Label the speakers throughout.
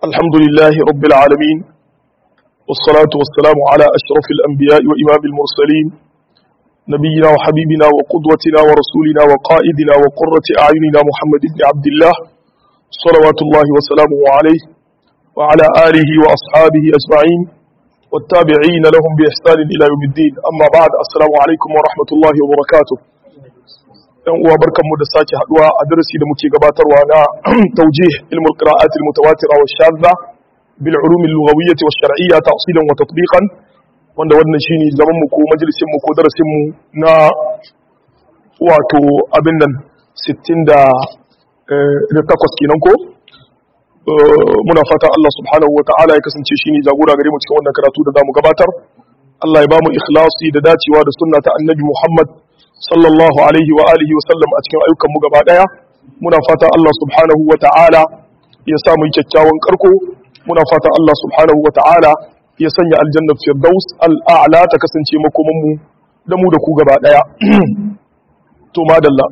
Speaker 1: الحمد لله رب العالمين والصلاة والسلام على أشرف الأنبياء وإمام المرسلين نبينا وحبيبنا وقدوتنا ورسولنا وقائدنا وقرة أعيننا محمد بن عبد الله صلوات الله وسلامه عليه وعلى آله وأصحابه أجمعين والتابعين لهم بإحسان إلى يوم الدين أما بعد السلام عليكم ورحمة الله وبركاته yan uwa barkanmu da sake haduwa a darasi da muke gabatarwa na taujih ilmul qira'at al mutawatira wa shadda bil ulum al lughawiyyah wa shar'iyyah ta'silan wa tatbiqan wanda wannan shine zaman mu ko majalisin mu ko darasin mu na wato abin nan 60 da da takwas kenan ko muna fatan Allah subhanahu wa ta'ala ya kasance shine jagora gare mu cikin wannan karatu da zamu gabatar Allah ya bamu ikhlasi da dacewa da sunna ta annabi Muhammad sallallahu alaihi wa alihi wa sallam a cikin ayyukan mu gaba daya muna fatan Allah subhanahu wa ta'ala ya sa mu kyakkyawan karko muna fatan Allah subhanahu wa ta'ala ya sanya aljanna firdaus al'a'la ta kasance makoman mu da mu da ku gaba daya to madalla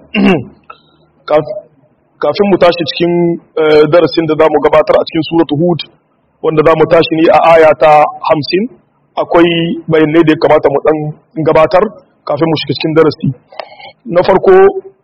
Speaker 1: kafin mu tashi cikin darasin da zamu gabatar a cikin suratul hud wanda zamu tashi ne a aya ta 50 akwai bayanai da ya kamata mu dan gabatar kafin mu shiga cikin darasi na farko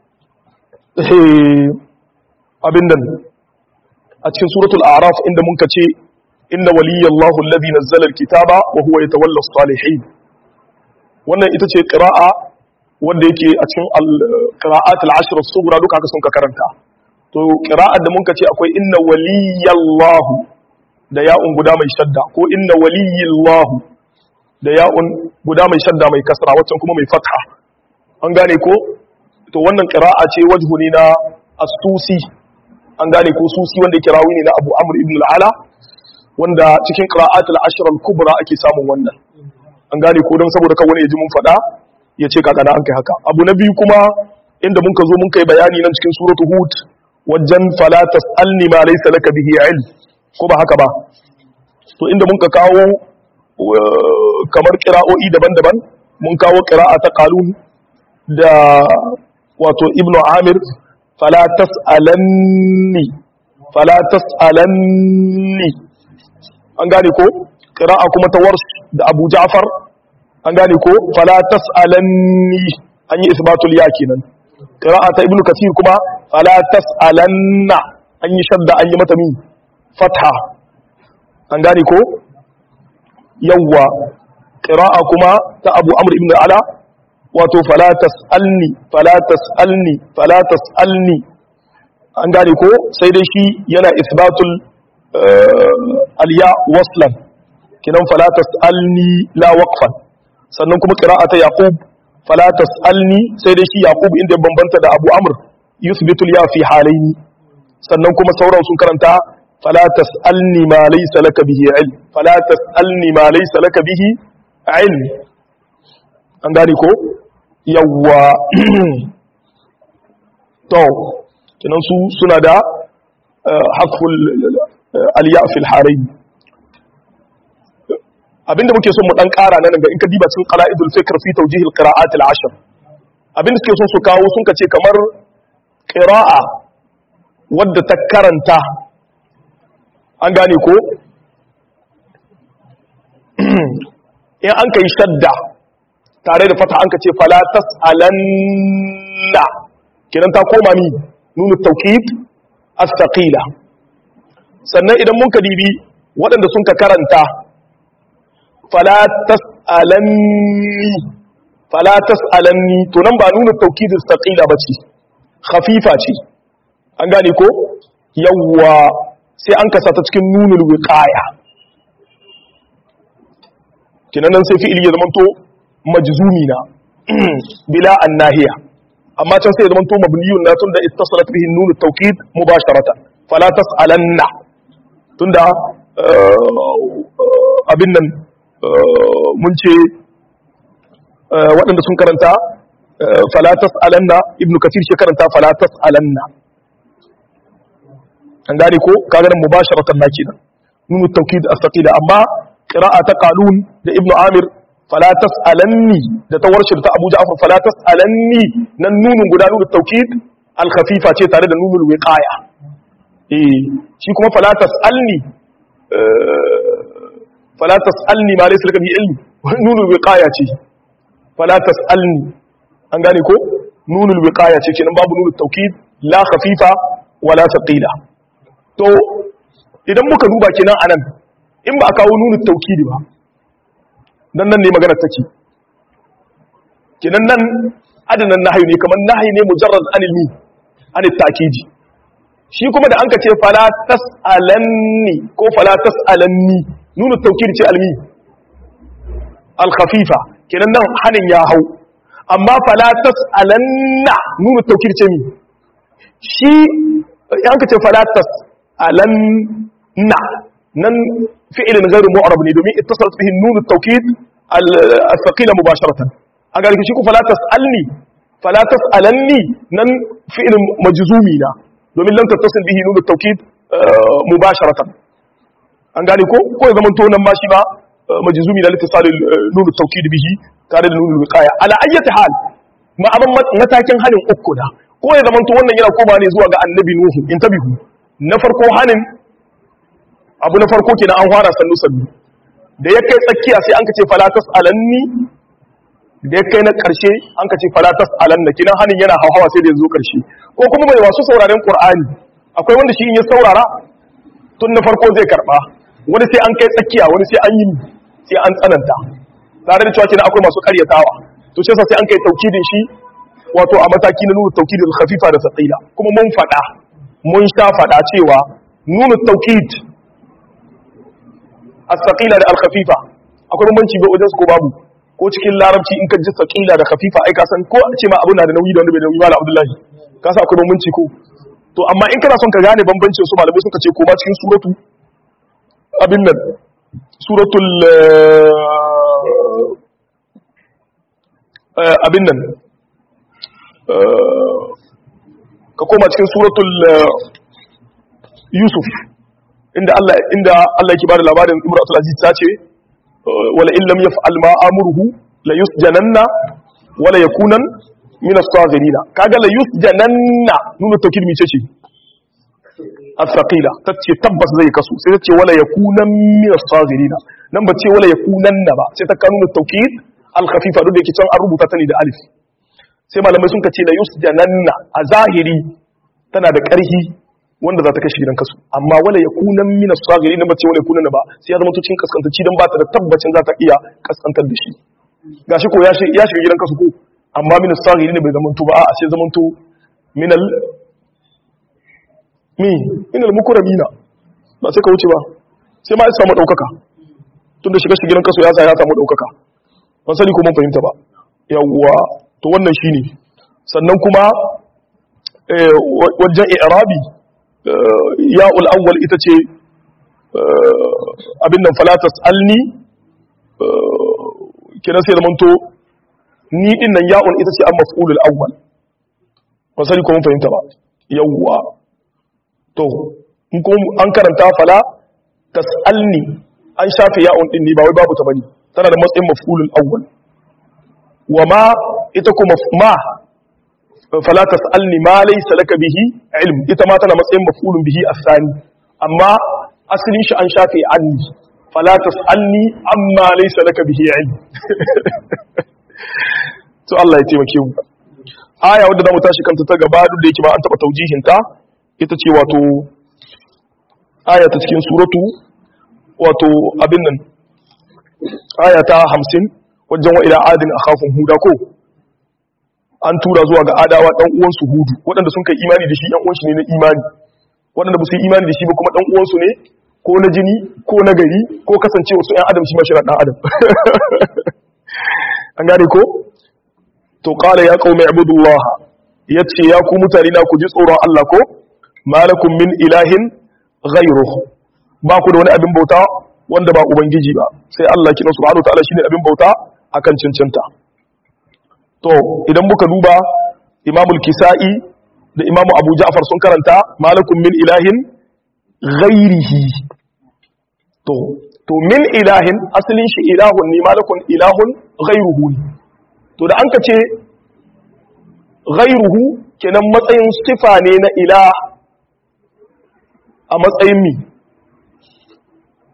Speaker 1: abin nan a cikin suratul a'raf inda mun kace inna waliyallahu alladhi nazzala alkitaba wa huwa yatawalla as-salihin wannan ita ce qira'a wanda yake a cikin al-qira'at al-ashr as-sughra duka haka sun ka karanta to qira'ar da mun kace akwai inna waliyallahu da ya'un guda mai shadda ko inna waliyallahu da ya'un guda mai shadda mai kasra waccan kuma mai fatha an gane ko to wannan qira'a ce wajhu ne na as-susi an gane ko susi wanda yake rawi ne na Abu Amr ibn al-Ala wanda cikin qira'atul ashr al-kubra ake samun wannan an gane ko don saboda kawai ya ji mun fada ya ce kaga na an kai haka abu na biyu kuma inda mun ka zo mun kai bayani nan cikin suratu hud wajen fala tasalni ma laysa laka bihi ilm ko ba haka ba to inda mun ka kawo kamar kira'o'i daban-daban mun kawo kira'a ta kalun da wato ibnu amir fala tas'alanni fala tas'alanni an gane ko kira'a kuma ta warsh da abu ja'far an gane ko fala tas'alanni an yi isbatul ya kenan kira'a ta ibnu kasir kuma fala tas'alanna an yi shadda an yi mata mi fatha an gane ko yawwa ƙira'a kuma ta abu amur ibn ala wato falatas alni falatas alni falatas alni an gane ko sai dai shi yana isbatul aliya waslan kinan falatas alni la waqfan sannan kuma ƙira'a ta yaqub falatas alni sai dai shi yaqub inda ya bambanta da abu amur yusbitul ya fi halaini sannan kuma sauran sun karanta فلا تسألني ما ليس لك به علم فلا تسألني ما ليس لك به علم an gane ko yawwa to kinan su suna da haful aliya fil harain abinda muke son mu dan kara nan ga in ka diba cikin qala'idul fikr fi tawjih al qira'at al ashr abinda suke son su kawo sun kace kamar qira'a wadda ta karanta an gane ko in an ka yi shadda tare da fata an ka ce falatas alanna kinan ta koma ni nuna taukid astaqila sannan idan mun ka dibi waɗanda sun ka karanta falatas alanni falatas alanni to nan ba nuna taukid astaqila ba ce khafifa ce an gane ko yawwa sai an kasa ta cikin nunul wiqaya kinan nan sai fi'ili ya zamanto majzumi na bila annahiya amma can sai ya zamanto mabniyun na tunda ittasalat bihi nunut tawkid mubasharatan fala tas'alanna tunda abin nan mun ce waɗanda sun karanta fala tas'alanna ibnu kathir shi karanta fala tas'alanna an gane ko kaga nan mubasharatan na kenan nunu tawkid astaqila amma qira'a ta qalun da ibnu amir fala tasalanni da ta warshir ta abu ja'far fala tasalanni nan nunun guda nunu tawkid al khafifa ce tare da nunul wiqaya eh shi kuma fala tasalni fala tas'alni ma laysa laka bi ilmi nunul wiqaya ce fala tas'alni an gane ko nunul wiqaya ce kenan babu nunul tawkid la khafifa wala thaqila to idan muka duba kenan anan in ba a kawo nunul tawkid ba dan nan ne magana take kenan nan adanan nahyi ne kamar nahyi ne mujarrad anil mi anil ta'kidi shi kuma da anka ce fala tas'alanni ko fala tas'alanni nunu tawkid ce almi al khafifa kenan nan hanin ya hau amma fala tas'alanna nunu tawkid ce mi shi anka ce fala tas'alanna nan fi'ilin ghairu mu'rab ne domin ittasalat bihi nunu tawkid al thaqila mubasharatan a garki shi ku fala tas'alni fala tas'alanni nan fi'ilin majzumi na domin lam tattasil bihi nunu tawkid mubasharatan an gane ko ko ya zaman to nan ma shi ba majzumi da litisal nunu tawkid bihi tare da nunu wiqaya ala ayyati hal ma abin matakin hanin uku da ko ya zaman to wannan yana koma ne zuwa ga annabi nuhu intabihu na farko hanin abu na farko kenan an fara sannu sannu da ya kai tsakiya sai an ka ce fala tas'alanni da ya kai na ƙarshe an ka ce falatas alanna kinan hannun yana hauhawa sai da ya zo ƙarshe ko kuma mai wasu sauraren ƙur'ani akwai wanda shi in ya saurara tun na farko zai karɓa wani sai an kai tsakiya wani sai an yi sai an tsananta tare da cewa kina akwai masu ƙaryatawa to shi sai an kai taukidin shi wato a mataki na nuna taukidin khafifa da saqila kuma mun faɗa mun sha faɗa cewa nuna taukid as-saqila da al-khafifa akwai bambanci ba wajen su ko babu ko cikin larabci in ka ji saƙila da khafifa ai ka san ko a ce ma abu na da nauyi da wanda bai nauyi mala abdullahi ka sa akwai bambanci ko to amma in kana son ka gane bambancin su malamai suka ce ko ma cikin suratu abin nan suratul abin nan ka koma cikin suratul yusuf inda Allah inda Allah yake bada labarin imratul aziz ta ce wala in lam yaf'al ma amuruhu la yusjananna wala yakunan min as-saghirin kaga la yusjananna nuna tawkid mi ce as-saqila tace tabbas zai kasu sai tace wala yakunan min as-saghirin nan ba ce wala yakunanna ba sai ta kanu tawkid al-khafifa duk da yake can an rubuta ta ne da alif sai malamai sun kace la yusjananna a zahiri tana da ƙarhi wanda za ta kashe gidan kasu amma wala ya kunan mina sagiri na bace wala kunan ba sai ya zama to cikin kaskantaci dan ba ta da tabbacin za ta iya kaskantar da shi gashi ko ya shiga gidan kasu ko amma mina sagiri ne bai zama to ba a sai zama to minal mi minal mukramina ba sai ka wuce ba sai ma ya samu daukaka tun da shiga shi gidan kasu ya sa ya samu daukaka ban sani ko mun fahimta ba yawwa to wannan shine sannan kuma wajen i'rabi ya'ul awwal ita ce abin nan falatas alni kina sai zamanto ni din nan ya'un ita ce an maf'ulul awwal ba sani ko mun fahimta ba yawwa to in ko an karanta fala tasalni an shafe ya'un din ne ba wai babu ta bane tana da matsayin maf'ulul awwal wa ma ita kuma ma fala tasalni ma laysa laka bihi ilm ita ma tana matsayin maf'ulun bihi asani amma asalin shi an shafe anni fala tasalni amma laysa laka bihi ilm to Allah ya taimake mu aya wadda zamu tashi kanta ta gaba duk da yake ba an taba taujihin ta ita ce wato aya ta cikin suratu wato abin nan aya ta 50 wajen wa ila adin akhafun huda ko an tura zuwa ga adawa dan uwansu hudu waɗanda sun kai imani da shi ɗan uwansu ne na imani waɗanda ba su yi imani da shi ba kuma ɗan uwansu ne ko na jini ko na gari ko kasance wasu ‘yan adam shi ma shirar ɗan adam an gane ko to ƙala ya ƙaume abudullah ya ce ya ku mutane na ku ji tsoron Allah ko malakun min ilahin ghairu ba ku da wani abin bauta wanda ba ubangiji ba sai Allah kina subhanahu ta'ala shine abin bauta akan cancanta to idan muka duba imamul kisa'i da imamu abu ja'far sun karanta malakun min ilahin ghairihi to to min ilahin asalin shi ilahun ne malakun ilahun ghairuhu ne to da an ka ce ghairuhu kenan matsayin sifa ne na ilah a matsayin mi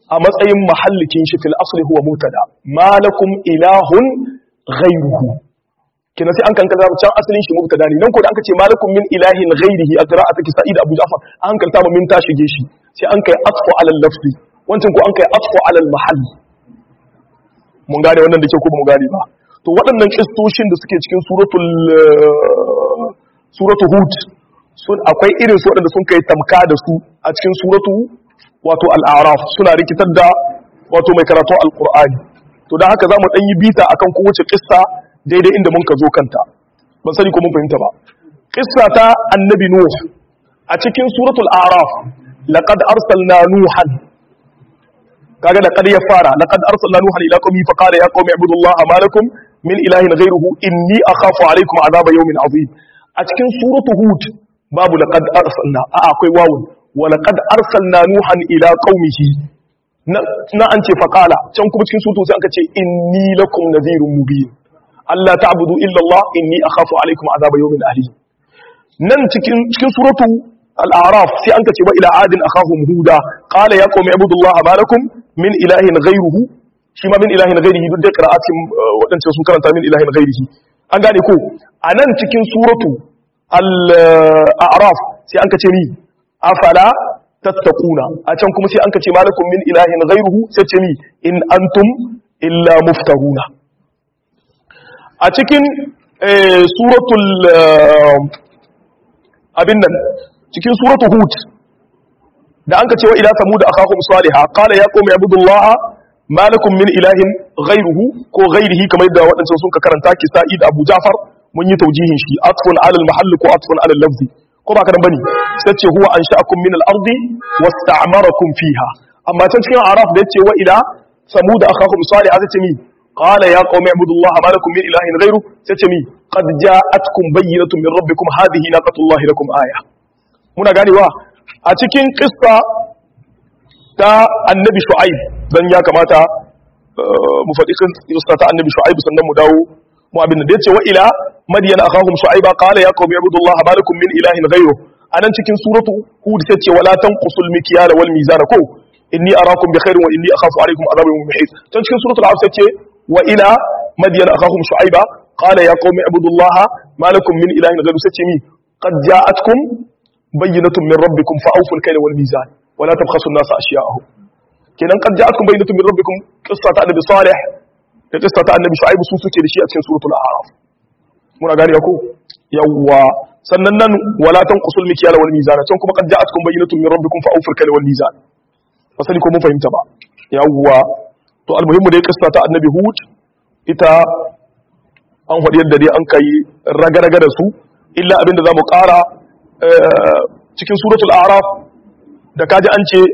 Speaker 1: a matsayin mahallikin shi fil asli huwa mutada malakum ilahun ghayruhu kina sai an kan kaza can asalin shi mubtada ne nan ko da an ce malakum min ilahin ghayrihi a qira'at ki sa'id abu ja'far an kalta min ta shige shi sai an kai atfu ala lafzi wancan ko an kai atfu ala mahall mun gane wannan da ke ko mun gane ba to waɗannan kistoshin da suke cikin suratul suratul hud sun akwai irin su waɗanda sun kai tamka da su a cikin suratu wato al'araf suna rikitar da wato mai karatu alqur'ani to dan haka zamu dan yi bita akan kowace kissa daidai inda mun ka zo kanta ban sani ko mun fahimta ba kissa ta annabi nuh a cikin suratul a'raf laqad arsalna nuhan kaga laqad ya fara laqad arsalna nuhan ila qaumi fa qala ya qaumi ibudullaha ma lakum min ilahin ghayruhu inni akhafu alaykum adhaba yawmin azim a cikin suratul hud babu laqad arsalna a akwai wawun wa laqad arsalna nuhan ila qaumihi na an ce faqala can kuma cikin suratul sai aka ce inni lakum nadhirun mubin Allah ta'budu illa Allah inni akhafu alaykum adhaba yawmin alim nan cikin cikin suratu al-a'raf sai an ce wa ila adin akhahum huda qala ya qaumi ibudullaha ma lakum min ilahin ghayruhu shi ma min ilahin ghayrihi duk da qira'atin wadancan sun karanta min ilahin ghayrihi an gane ko anan cikin suratu al-a'raf sai an ce ni afala tattaquna a can kuma sai an ce malakum min ilahin ghayruhu sai ce ni in antum illa muftaruna a cikin suratul abin nan cikin suratul hud da an ka cewa ila samud akhahum salihah qala ya qawmi ibudullaha ma lakum min ilahin ghayruhu ko ghayrihi kamar yadda wadansu sun ka karanta ki sa'id abu jafar mun yi taujihin shi atfun ala al-mahall ko atfun ala al-lafzi ko ba kadan bane sai ce huwa ansha'akum min al-ardi wasta'marakum fiha amma can cikin araf da yace wa ila samud akhahum salihah sai ce mi قال يا قوم اعبدوا الله ما لكم من اله غيره ستمي قد جاءتكم بينة من ربكم هذه ناقة الله لكم آية muna ganewa a cikin kissa ta annabi shu'aib dan ya kamata mu faɗi kissa ta annabi shu'aib sannan mu dawo mu abin da yace wa ila madyana akhahum shu'aiba qala ya qaumi ibudullaha ma lakum min ilahin ghayru anan cikin suratu hud sai ce wala tanqusul mikyala wal mizana ko inni arakum bi khairin wa inni akhafu alaykum adhabun muhit tan cikin suratul al sai ce وإلى مدين أخاهم شعيبا قال يا قوم اعبدوا الله ما لكم من إله غير ستمي قد جاءتكم بينة من ربكم فأوفوا الكيل والميزان ولا تبخسوا الناس أشياءهم كنا قد جاءتكم بينة من ربكم قصة النبي صالح قصة النبي شعيب سوسو كده شيء في سورة الأعراف muna gane ko yawwa sannan nan wala tanqusul mikyala wal mizana can kuma qad ja'atkum bayyinatun min rabbikum fa awful kayla wal mizan fasali ko mun fahimta ba yawwa to almuhimmu dai kissa ta annabi hud ita an faɗi yadda dai an kai raga-raga da su illa abinda za mu ƙara cikin suratul araf da kaji an ce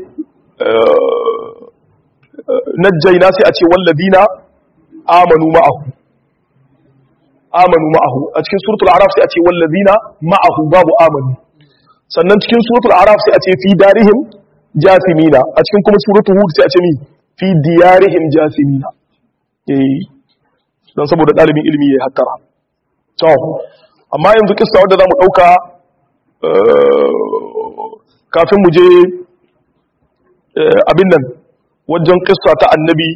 Speaker 1: najjaina sai a ce walladina amanu ma'ahu amanu ma'ahu a cikin suratul araf sai a ce walladina ma'ahu babu amanu sannan cikin suratul araf sai a ce fi darihim jasimina a cikin kuma suratul hud sai a ce mi fi diyarihim jasimina eh dan saboda dalibin ilimi yayi hattara to amma yanzu kissa wanda zamu dauka kafin mu je abin nan wajen kissa ta annabi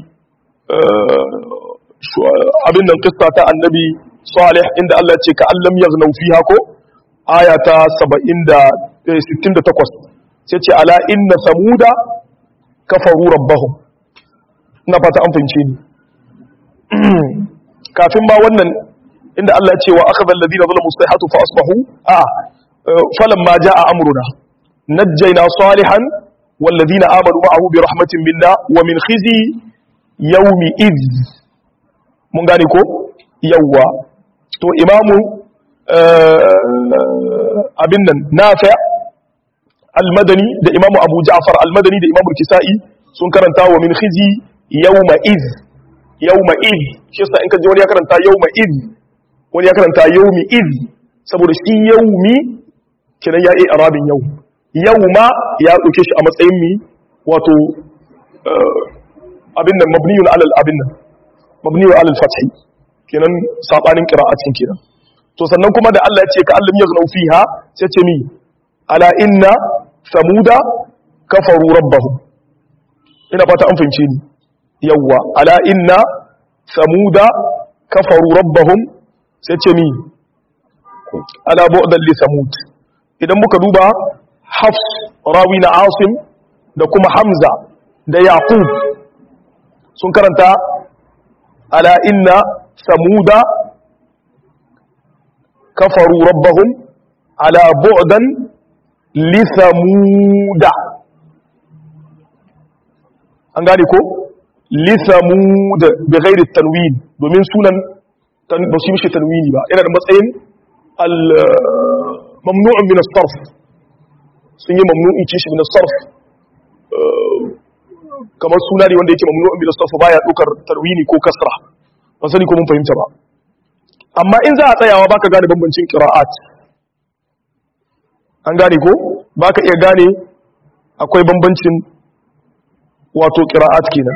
Speaker 1: abin nan kissa ta annabi salih inda Allah ce ka allam yaghnaw fiha ko aya ta 70 68 sai ce ala inna samuda kafaru rabbahum ina fata an fahimce ni kafin ma wannan inda Allah ya ce wa akhadha alladhina zalamu sayhatu fa asbahu a falamma jaa amruna najjayna salihan والذين آمنوا معه برحمة منا ومن خزي يوم إذ mun gane ko yawwa to imamu abin nan nafi al-madani da imamu abu ja'far al-madani da imamu kisa'i sun karanta wa min khizi yawma iz yawma iz shi yasa in ka ji wani ya karanta yawma iz wani ya karanta yawmi iz saboda shi yawmi kiran ya yi arabin yau yawma ya dauke shi a matsayin mi wato abin nan mabniyun alal abin nan mabniyun alal fathi kenan sabanin qira'atin kenan to sannan kuma da Allah ya ce ka allam yaghnu fiha sai ce mi ala inna samuda kafaru rabbahum ina fata an fahimce ni yawwa ala inna samuda kafaru rabbahum sai ce mi ala bu'dan li samud idan muka duba hafs rawi na asim da kuma hamza da yaqub sun karanta ala inna samuda kafaru rabbahum ala bu'dan li samuda an gane ko li samud bi ghairi tanwin domin sunan ba su yi mishi tanwini ba yana da matsayin al mamnu'un min as-sarf sun yi mamnu'in kishi min as-sarf kamar suna ne wanda yake mamnu'un min as-sarf baya dukar tanwini ko kasra ba sani ko mun fahimta ba amma in za a tsayawa baka gane bambancin qira'at an gane ko baka iya gane akwai bambancin wato qira'at kenan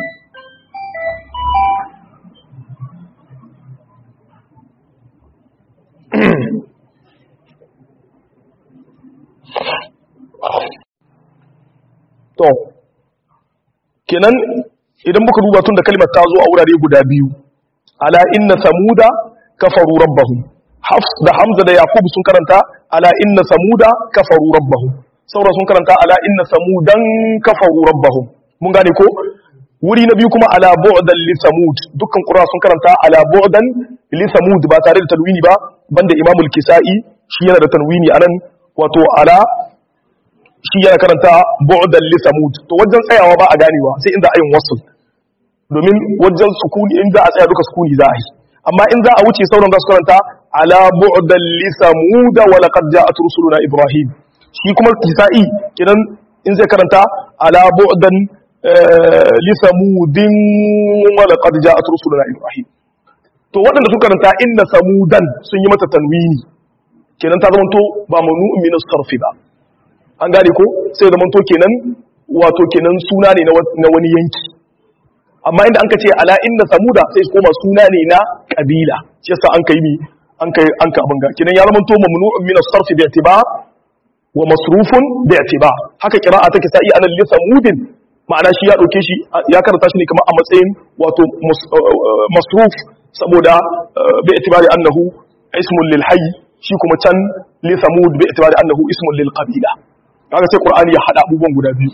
Speaker 1: to kenan idan muka duba tun da kalmar ta zo a wurare guda biyu ala inna samuda kafaru rabbahum hafs da hamza da yaqub sun karanta ala inna samuda kafaru rabbahum saura sun karanta ala inna samudan kafaru rabbahum mun gane ko wuri na biyu kuma ala bu'dan li samud dukkan qura sun karanta ala bu'dan li samud ba tare da tanwini ba banda imamul kisai shi yana da tanwini anan wato ala shi yana karanta bu'dan li samud to wajen tsayawa ba a ganewa sai inda ayin wasl domin wajen sukuni inda a tsaya duka sukuni za a yi amma in za a wuce sauran za su karanta ala bu'dan li samud wa laqad ja'at rusuluna ibrahim shi kuma kisa'i kidan in zai karanta ala bu'dan li samudin wa laqad ja'at rusuluna ibrahim to waɗanda suka karanta inna samudan sun yi mata tanwini kenan ta zama to ba manu'un min as-sarfi ba an gane ko sai da manto kenan wato kenan suna ne na wani yanki amma inda an ka ce ala inna samuda sai su koma suna ne na kabila shi yasa an kai mi an kai an ka abanga kenan ya zama to mamnu'un min as-sarf bi i'tibar wa masrufun bi i'tibar haka qira'a take sai anan li samudin ma'ana shi ya dauke shi ya karanta shi ne kamar a matsayin wato masruf saboda bi i'tibari annahu ismun lil hayy shi kuma can li samud bi i'tibari annahu ismun lil qabila kaga sai qur'ani ya hada abubuwan guda biyu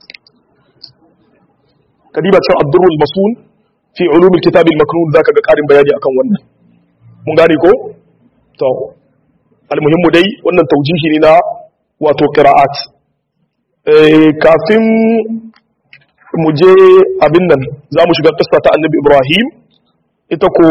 Speaker 1: kadiba cikin ad-durrul masun fi ulum al-kitab al-maknun zaka ga karin bayani akan wannan mun gane ko to almuhimmu dai wannan taujihi ne na wato qira'at eh kafin mu je abin nan za mu shiga kissa ta annabi ibrahim ita ko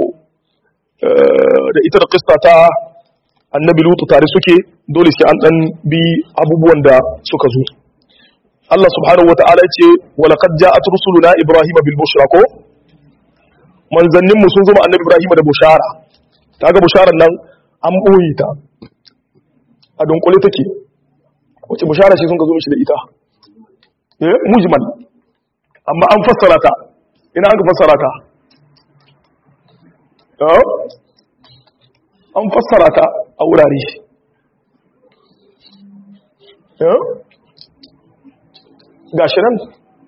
Speaker 1: da ita da kissa ta annabi lutu tare suke dole sai an dan bi abubuwan da suka zo Allah subhanahu wata'ala ce wa laqad ja'at rusuluna ibrahim bil bushra ko manzannin mu sun zo annabi ibrahim da bushara kaga busharar nan an boye ta a dunkule take wace bushara ce sun ka zo mishi da ita eh mujmal amma an fassara ta ina an ka fassara ta an fassara ta a wurare ga shi nan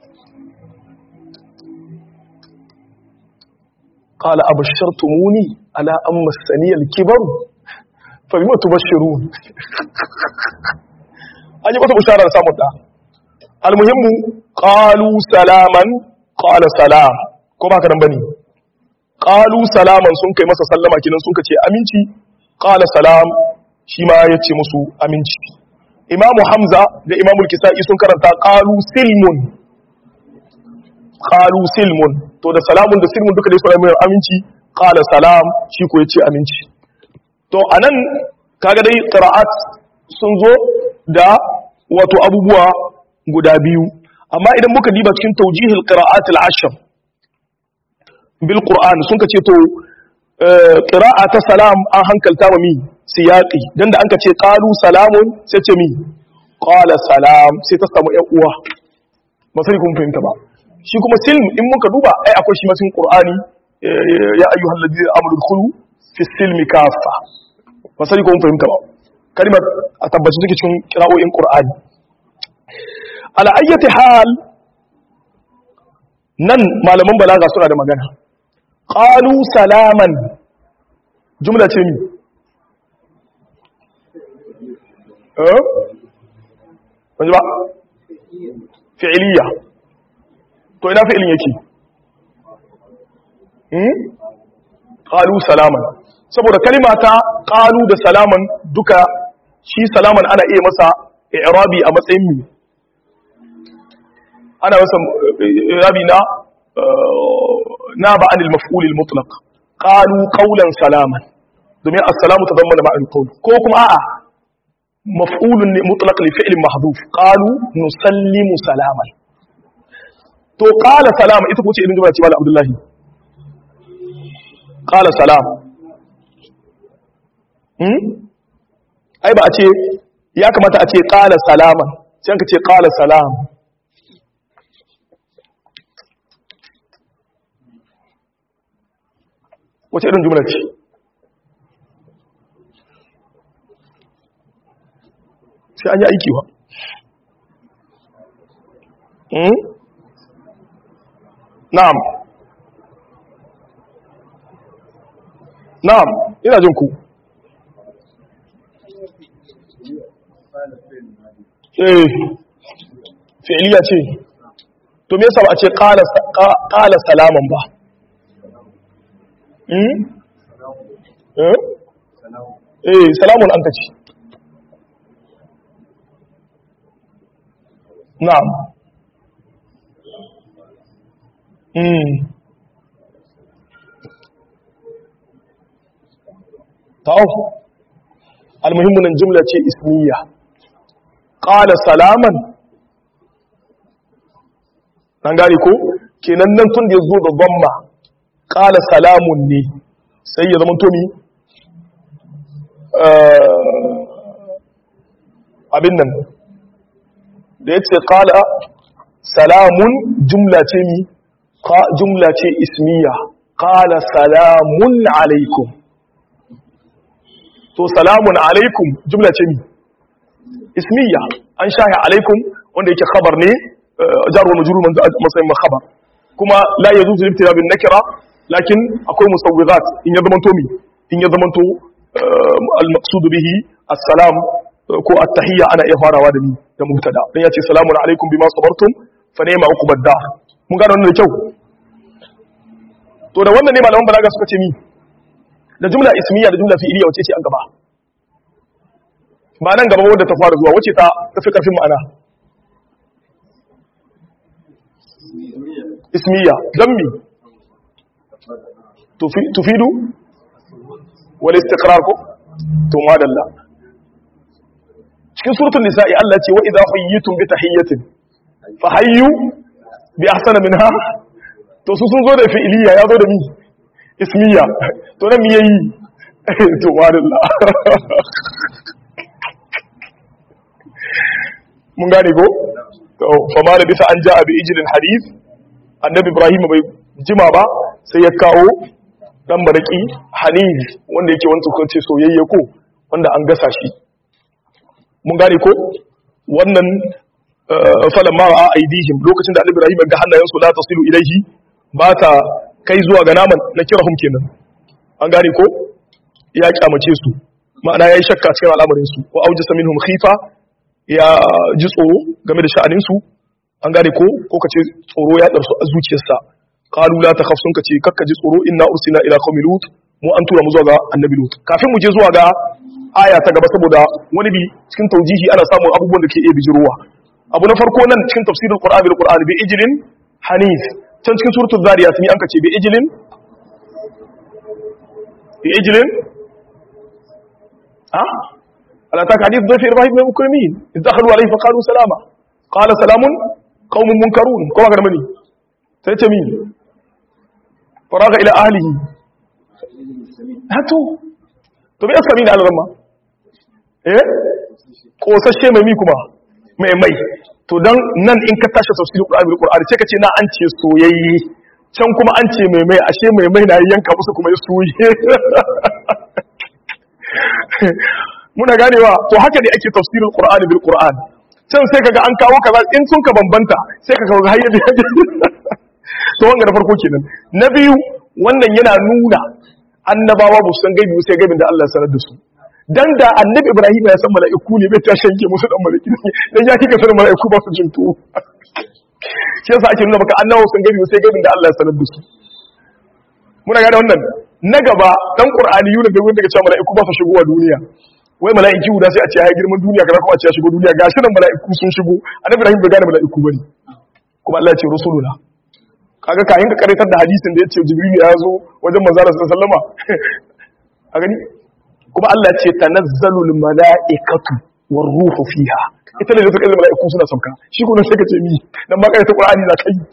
Speaker 1: قال أبشرتموني على أن مسني الكبر فبما تبشرون أني بطل بشارة سامتا المهم قالوا سلاما قال سلام كما كان بني qalu salaman sun kai masa sallama kinan sun kace aminci qala salam shi ma yace musu aminci imamu hamza da imamu kisai sun karanta qalu silmun qalu silmun to da salamun da silmun duka dai suna mai aminci qala salam shi ko yace aminci to anan kaga dai qira'at sun zo da wato abubuwa guda biyu amma idan muka diba cikin tawjihil qira'at al-ashr bil qur'an sun ka ce to qira'a ta salam an hankalta wa mi siyaqi dan da an ka ce qalu salamun sai ce mi qala salam sai ta samu ƴan uwa ba sai kun fahimta ba shi kuma silm in muka duba ai akwai shi cikin qur'ani ya ayyuhal ladina amanu dkhulu fi silmi kaffa ba sai kun fahimta ba kalmar a tabbaci take cikin qira'o'in qur'ani ala ayyati hal nan malaman balaga suna da magana qalu salaman jumla ce mi eh wani ba fi'iliya to ina fi'ilin yake hmm qalu salaman saboda kalima ta qalu da salaman duka shi salaman ana iya masa i'rabi a matsayin mi ana masa i'rabi na na ba anil maf'ul al mutlaq qalu qawlan salaman domin assalamu tadammana ma'al qawl ko kuma a'a maf'ulun ne mutlaq li fi'lin mahdhuf qalu nusallimu salaman to qala salama ita ko ce irin jumla ce malam abdullahi qala salam hmm ai ba a ce ya kamata a ce qala salaman sai ka ce qala salam wace irin jumla ce sai an yi aiki wa na'am na'am ina jin ku eh fi'liya ce to me yasa ba a ce qala qala salaman ba hmm eh eh salamun an kace na'am hmm ta'aw almuhimmu nan jumla ce ismiya qala salaman nan gari ko kenan nan tun da yazo da dhamma qala salamun ne sai ya zama to mi abin nan da yace qala salamun jumla ce mi jumla ce ismiya qala salamun alaikum to salamun alaikum jumla ce mi ismiya an shahi alaikum wanda yake khabar ne jar wa majrur man matsayin ma khabar kuma la yajuzu ibtida bin nakira lakin akwai musawwirat in ya zamanto mi in ya zamanto al maqsud bihi assalam ko at-tahiyya ana iya farawa da ni da mubtada dan yace salamun alaikum bima sabartum fa ni'ma uqbad dar mun gane wannan da kyau to da wannan ne malaman balaga suka ce mi da jumla ismiya da jumla fi'iliya wace ce an gaba ba nan gaba wadda ta fara zuwa wace ta tafi karfin ma'ana ismiya don mi tufidu wal istiqrar ko to madalla cikin suratul nisa'i Allah ce wa idza hayyitum bi tahiyyatin fa hayyu bi ahsana minha to su sun zo da fi'iliya ya zo da mi ismiya to nan mi yayi to madalla mun gane ko to fa ma da bisa an ja'a bi ijlin hadith annabi ibrahim bai jima ba sai ya kawo dan baraki hanif wanda yake wani tukunce soyayye ko wanda an gasa shi mun gane ko wannan falan ma a aidihim lokacin da annabi ibrahim ga hannayensu la tasilu ilaihi ba ta kai zuwa ga naman na kirahum kenan an gane ko ya kyamace su ma'ana yayi shakka cikin al'amarin su wa aujasa minhum khifa ya ji tsoro game da sha'anin su an gane ko ko kace tsoro ya darsu a zuciyarsa qalu la takhaf sun kace kakka ji tsoro inna ursila ila qaumi lut mu an tura mu zuwa ga annabi lut kafin mu je zuwa ga aya ta gaba saboda wani bi cikin taujihi ana samun abubuwan da ke iya bijirowa abu na farko nan cikin tafsirul qur'ani bil qur'ani bi ijlin hanif can cikin suratul zariyat mi an kace bi ijlin bi ijlin ha ala ta hadith dhafi ibrahim ibn mukrimin idakhalu alayhi fa qalu salama qala salamun qaumun munkarun ko ga mani sai ce min faraga ila ahlihi hato to bi aska min da alramma eh kosashe mai mi kuma mai mai to dan nan in ka tashi tafsirin Qur'ani bil Qur'ani sai ka ce na an ce soyayye can kuma an ce mai mai ashe mai mai na yanka musu kuma ya soye muna ganewa to haka ne ake tafsirin Qur'ani bil Qur'ani can sai kaga an kawo kaza in sun ka bambanta sai kaga ga hayyar to to wanga na farko kenan na biyu wannan yana nuna annabawa ba su san gaibi sai gaibin da Allah ya sanar da su dan da annabi Ibrahim ya san mala'iku ne bai ta shanke musu dan mala'iki dan ya kika sanin mala'iku ba su jin tuwo shi yasa ake nuna maka annabawa sun gaibi sai gaibin da Allah ya sanar da su muna gane wannan na gaba dan qur'ani yuna da wanda cewa mala'iku ba su shigowa duniya wai mala'iki guda sai a ce ya girman duniya kaza kuma a ce ya shigo duniya gashi nan mala'iku sun shigo annabi Ibrahim bai gane mala'iku bane kuma Allah ya ce rusuluna kaga kayan ka karitar da hadisin da yace jibril ya zo wajen manzo Allah sallallahu alaihi a gani kuma Allah ya ce tanazzalul mala'ikatu war ruhu fiha ita ne da suka mala'iku suna sauka shi kuma sai ka ce mi dan ma kai ta qur'ani na kai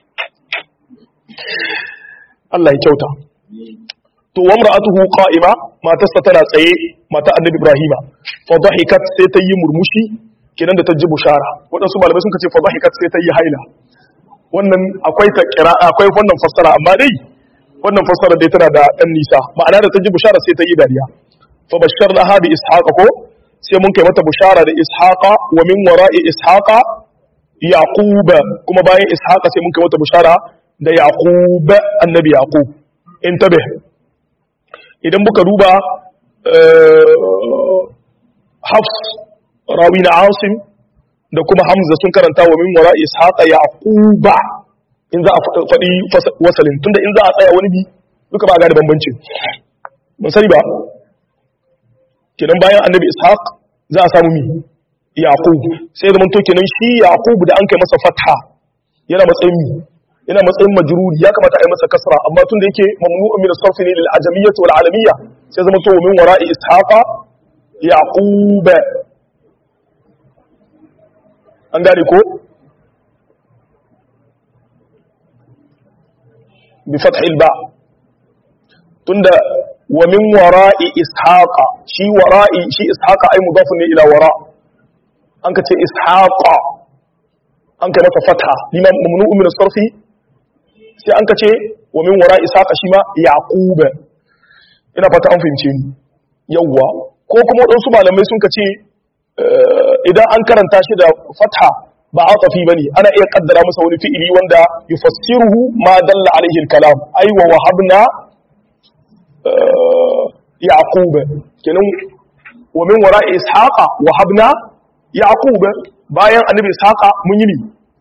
Speaker 1: Allah ya kyauta to wa mar'atuhu qa'ima matarsa tana tsaye mata annabi ibrahima fa dhahikat sai ta yi murmushi kinan da ta ji bushara wadansu malamai sun ce fa dhahikat sai ta yi haila wannan akwai ta kira akwai wannan fassara amma dai wannan fassara dai tana da dan nisa ma'ana da ta ji bushara sai ta yi dariya fa basharnaha bi ishaqa ko sai mun kai mata bushara da ishaqa wa min wara'i ishaqa yaqub kuma bayan ishaqa sai mun kai mata bushara da yaqub annabi yaqub intabe idan muka duba hafs rawi na asim da kuma hamza sun karanta wa min wara ishaqa yaquba in za a faɗi wasalin tunda in za a tsaya wani bi duka ba ga da bambanci mun sani ba kenan bayan annabi ishaq za a samu mi yaqub sai zaman to kenan shi yaqub da an kai masa fatha yana matsayin mi yana matsayin majruri ya kamata a yi masa kasra amma tun da yake mamnu'un min as-sarf ne lil ajamiyyah wal alamiyya sai zama to min wara'i ishaqa yaqub an gane ko bi fath al-ba tunda wa min wara'i ishaqa shi wara'i shi ishaqa ai mudafun ne ila wara an ka ce ishaqa an kai masa fatha liman mamnu'un min as-sarf sai an ka ce wa min wara ishaqa shi ma yaqub ina fata an fahimce ni yawwa ko kuma wadansu malamai sun ka ce idan an karanta shi da fatha ba atafi bane ana iya kaddara masa wani fi'ili wanda yufassiruhu ma dalla alaihi al-kalam ay wa wahabna yaqub kenan wa min wara ishaqa wahabna yaqub bayan annabi ishaqa mun yi ni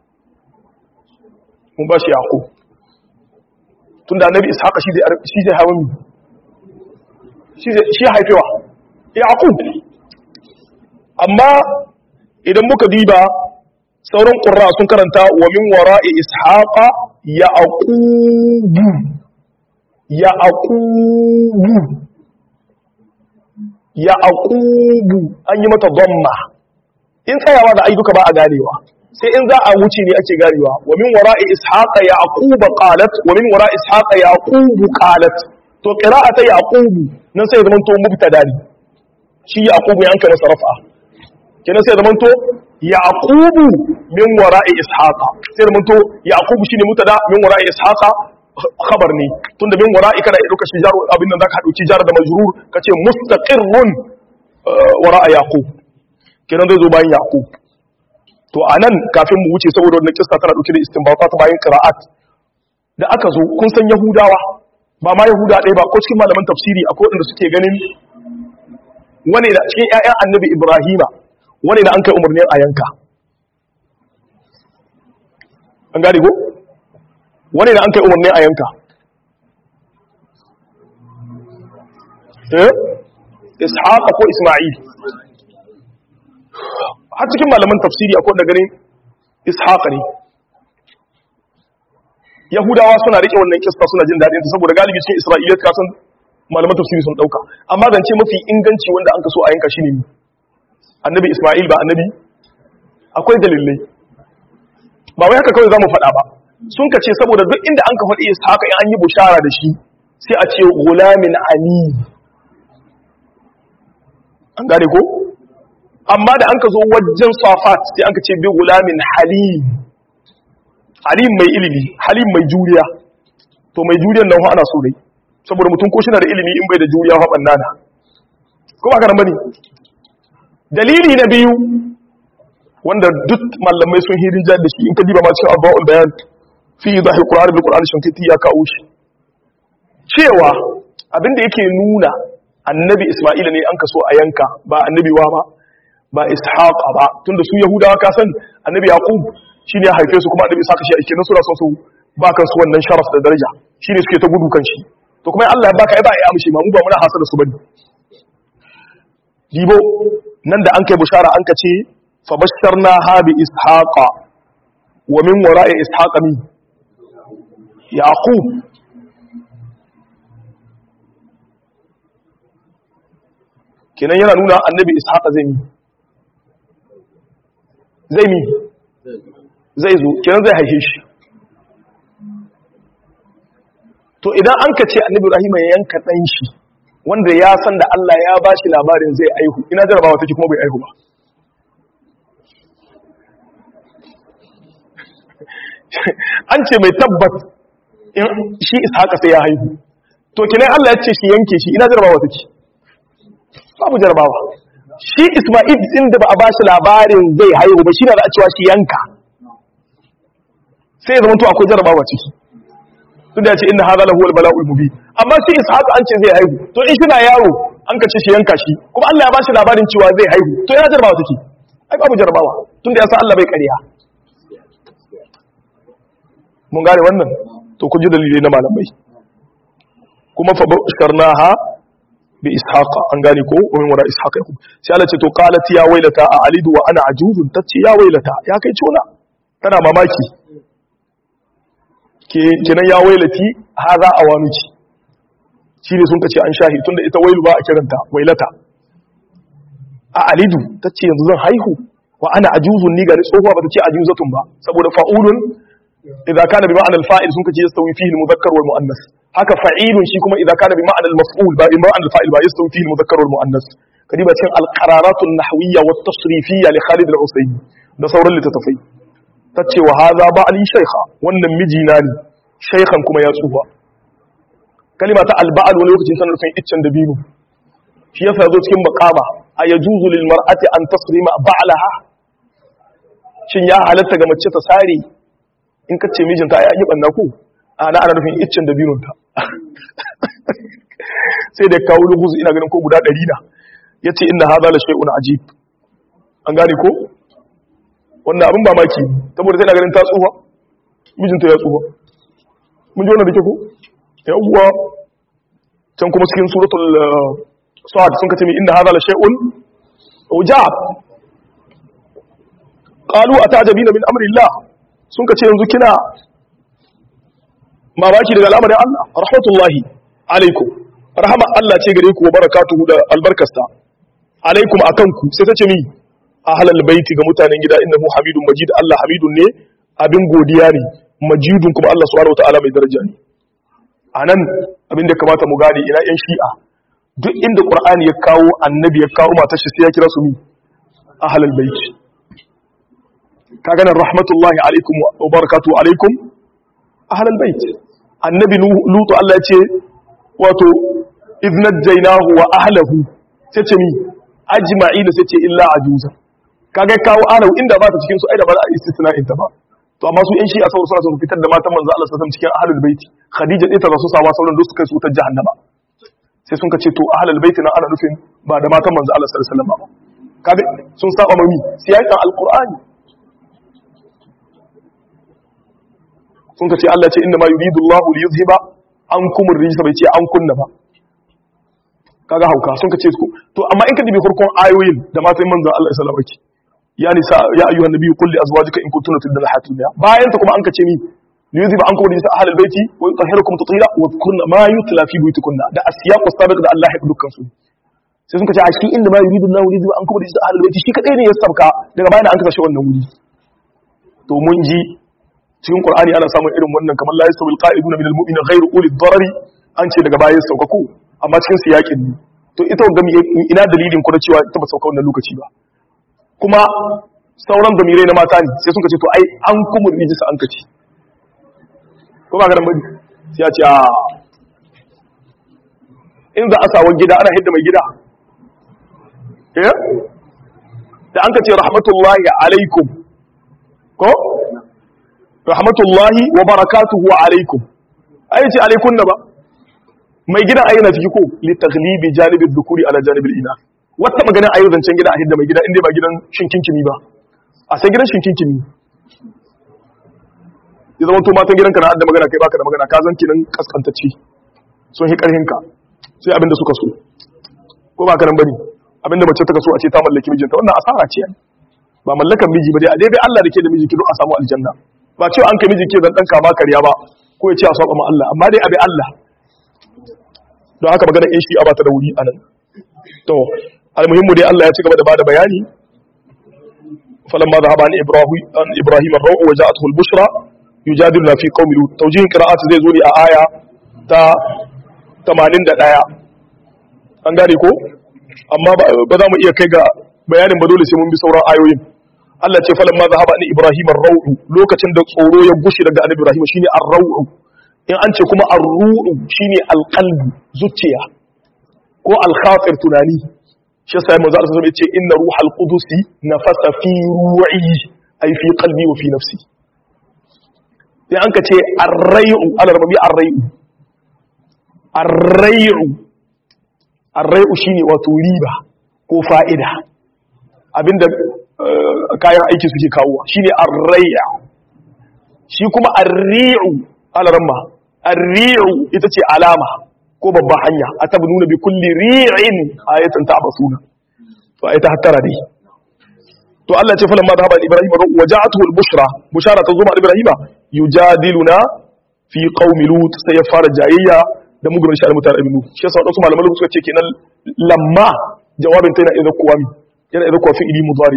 Speaker 1: mun ba shi yaqub tunda annabi ishaqa shi zai shi zai hawa mi shi zai shi haifewa yaqub amma idan muka diba sauran qurra sun karanta wa min wara'i ishaqa yaqub yaqub yaqub an yi mata dhamma in tsayawa da ayyuka ba a ganewa sai in za a wuce ne ake ganewa wa min wara'i ishaqa yaqub qalat wa min wara'i ishaqa yaqub qalat to qira'ata yaqub nan sai zaman to mubtada ne shi yaqub ya anka masa rafa kenan sai zaman to yaqub min wara'i ishaqa sai zaman to yaqub shine mubtada min wara'i ishaqa khabar ne tunda min wara'i kana iya dauka shi jar abin nan zaka dauki jar da majrur kace mustaqirrun wara'a yaqub kenan zai zo bayan yaqub to anan kafin mu wuce saboda wannan kissa tana dauke da istinbata ta bayan qira'at da aka zo kun san yahudawa ba ma yahuda ɗaya ba ko cikin malaman tafsiri akwai wanda suke ganin wani da cikin ƴaƴan annabi ibrahima wani da an kai umarnin a yanka an gane ko wani da an kai umarnin a yanka eh ishaqa ko isma'il har cikin malaman tafsiri akwai da ganin ishaqa ne yahudawa suna rike wannan kista suna jin daɗin ta saboda galibi cikin isra'iliyat ka san malaman tafsiri sun dauka amma zance mafi inganci wanda an kaso a yanka shine ne annabi isma'il ba annabi akwai dalilai ba wai haka kawai zamu faɗa ba sun ka ce saboda duk inda an ka faɗi ishaqa in an yi bushara da shi sai a ce gulamin ali an gane ko amma da an ka zo wajen safat sai an ka ce bi gulamin halim halim mai ilimi halim mai juriya to mai juriyan nan ana so dai saboda mutum ko shina da ilimi in bai da juriya fa bannana ko ba karan bane dalili na biyu wanda duk mallamai sun hirin jar da shi in ka diba ma cikin abu'ul bayan fi zahir qur'ani bil qur'ani shankiti ya kawo shi cewa abinda yake nuna annabi isma'ila ne an kaso a yanka ba annabi wa ba ba ishaqa ba tunda su yahudawa ka san annabi yaqub shine ya haife su kuma annabi saka shi ake nan suna son su ba kan su wannan sharaf da daraja shine suke ta gudu kan shi to kuma Allah ya baka ai ba ya amshi ma mu ba muna hasala su bane dibo nan da an kai bushara an ka ce fa basharna ha bi ishaqa wa min wara'i ishaqa min yaqub kenan yana nuna annabi ishaqa zai mi zai mi zai zo kenan zai haife shi to idan an ka ce annabi ibrahim ya yanka dan shi wanda ya san da Allah ya ba shi labarin zai aihu ina jarabawa take kuma bai aihu ba an ce mai tabbat in shi ishaqa sai ya haihu to kenan Allah ya ce shi yanke shi ina jarabawa take babu jarabawa shi Isma'il din da ba a bashi labarin zai haihu ba shi na da a cewa shi yanka sai zama to akwai jarabawa ciki tunda ya ce inna hadha lahu al-bala'ul mubin amma shi Ishaq an ce zai haihu to in shi na yaro an kace shi yanka shi kuma Allah ya bashi labarin cewa zai haihu to yana jarabawa take ai babu jarabawa tunda ya san Allah bai ƙarya mun gane wannan to kun ji dalilai na malamai kuma fa basharnaha bi ishaqa an gane ko wani wara ishaqa yakub sai Allah ce to qalat ya wailata a alidu wa ana ajuzun tace ya wailata ya kai cona tana mamaki ke kenan ya wailati haza awanuki shine sun kace an shahi tunda ita wailu ba a kiranta wailata a alidu tace yanzu zan haihu wa ana ajuzun ni gari tsohuwa ba ta ce ajuzatun ba saboda fa'ulun idza kana bi ma'ana al-fa'il sun kace yastawi fihi al-mudhakkar wal mu'annas haka fa'ilun shi kuma idza kana bi ma'ana al-maf'ul ba bi ma'ana al-fa'il ba yastawi fihi al-mudhakkar wal mu'annas kadiba cikin al-qararat an-nahwiyya wa at-tasrifiyya li Khalid al-Usaymi da sauran littattafai tace wa hadha ba'li shaykha wannan mijina ne shaykhan kuma ya tsufa kalima ta al-ba'al wani lokacin sanar nufin iccen dabino shi yasa zo cikin maqama ayajuzu lil mar'ati an tasrima ba'laha shin ya halatta ga mace ta sare in ka ce mijinta ya yi ɓanna ku ana ana nufin iccen da binunta sai da kawo luguzu ina ganin ko guda ɗari na ya ce ina haza la shai'un ajib an gane ko wannan abin ba maki saboda sai na ganin ta tsufa mijinta ya tsufa mun ji wannan da ke ko ya uwa can kuma cikin suratul sa'ad sun kace min inna hadha la shay'un ujab qalu atajabina min amri Allah sun ka ce yanzu kina mamaki daga al'amarin Allah rahmatullahi alaikum rahama Allah ce gare ku wa barakatuhu da albarkasta alaikum akan ku sai ta ce mi ahlal baiti ga mutanen gida innahu hamidun majid Allah hamidun ne abin godiya ne majidun kuma Allah subhanahu wataala mai daraja ne anan abin da kamata mu gane ina yan shi'a duk inda qur'ani ya kawo annabi ya kawo matar shi sai ya kira su mi ahlal baiti kaga nan rahmatullahi alaikum wa barakatuhu alaikum ahlal bait annabi lutu Allah ya ce wato idnajjaynahu wa ahlihi sai ce mi ajma'ina sai ce illa ajuza kaga kawo alau inda ba ta cikin su ai da ba za a istisna'in ta ba to amma su yan shi a sauran suna sun fitar da matan manzo Allah sallallahu alaihi wasallam cikin ahlul bait khadija ita za su sawa sauran duk su kai su ta jahannama sai sun ka ce to ahlul bait na ana nufin ba da matan manzo Allah sallallahu alaihi wasallam ba kaga sun saba mami siyasan alqur'ani sun ka ce Allah ce inda ma yuridu Allah li yuzhiba ankum ar-rijsa bai ce an kunna ba kaga hauka sun ka ce su to amma in ka dibi farkon ayoyin da matan manzo Allah sallallahu alaihi wasallam ya nisa ya ayyuhan nabiyyu qul li azwajika in kuntunna turidna al-hayata dunya bayan ta kuma an ka ce ni li yuzhiba ankum ar-rijsa ahlal baiti wa yutahhirukum tatira wa kunna ma yutla fi buyutikunna da asiyaq as-sabiq da Allah ya dukkan su sai sun ka ce a shi inda ma yuridu Allah li yuzhiba ankum ar-rijsa ahlal baiti shi kadai ne ya sabka daga bayan an kashe wannan wuri to mun ji cikin qur'ani ana samun irin wannan kamar la yasawil qa'iduna minal mu'mina ghayru uli darari an ce daga baya saukaku amma cikin siyakin ne to ita gami ina dalilin ku na cewa ita ba sauka wannan lokaci ba kuma sauran damirai na mata ne sai sun ce to ai an kuma rijisa an kace ko ba garan bari sai ya ce a in za a sawa gida ana hidda mai gida eh da an kace rahmatullahi alaikum ko rahmatullahi wa barakatuhu alaikum ai ce alaikun na ba mai gidan ayyana ciki ko li taghlibi janibi dhukuri ala janibi ina wata maganin ayu zancen gida a hidda mai gida inda ba gidan shinkinkini ba a sai gidan shinkinkini ya zama to matan gidanka na hadda magana kai baka da magana ka zan kinan kaskantacci sun hi karhin ka sai abinda suka so ko ba ka nan bane abinda mace ta so a ce ta mallaki mijinta wannan asara ce ba mallakan miji ba dai a daidai Allah da ke da miji ki a samu aljanna ba cewa an kai miji ke zan dan kama kariya ba ko ya ce a saba ma Allah amma dai abi Allah don haka magana in shi a bata da wuri anan to almuhimmu dai Allah ya ci gaba da bada bayani falamma dhahaba an ibrahim an ibrahim ar-raw wa ja'atuhu al-bushra yujadiluna fi qaumi lut tawjihin qira'at zai zo ne a aya ta 81 an gane ko amma ba za mu iya kai ga bayanin ba dole sai mun bi sauran ayoyin Allah ce falan ma zahaba ni Ibrahim ar-rau'u lokacin da tsoro ya gushi daga annabi Ibrahim shine ar-rau'u in an ce kuma ar-ru'u shine al-qalbi zuciya ko al-khatir tunani shi yasa manzo Allah sallallahu alaihi wasallam yace inna ruhal qudus nafasa fi ru'i ay fi qalbi wa fi nafsi sai an ka ce ar-rai'u al-rabi ar-rai'u ar-rai'u ar-rai'u shine wato riba ko fa'ida abinda kayan aiki suke kawowa shine ar-rai'u shi kuma ar-ri'u al-ramma ar-ri'u ita ce alama ko babban hanya atabnuna bi kulli ri'in ayatan ta'basuna to ayata hattara dai to Allah ce falamma dhahaba ibrahim wa ja'atuhu al-bushra bushara ta zo ma ibrahim yujadiluna fi qaumi lut sai ya fara jayayya da mugurin shi mutane ibnu shi yasa wadansu malaman suka ce kenan lamma jawabin ta yana idan kuwa mi yana idan kuwa fi'ili mudari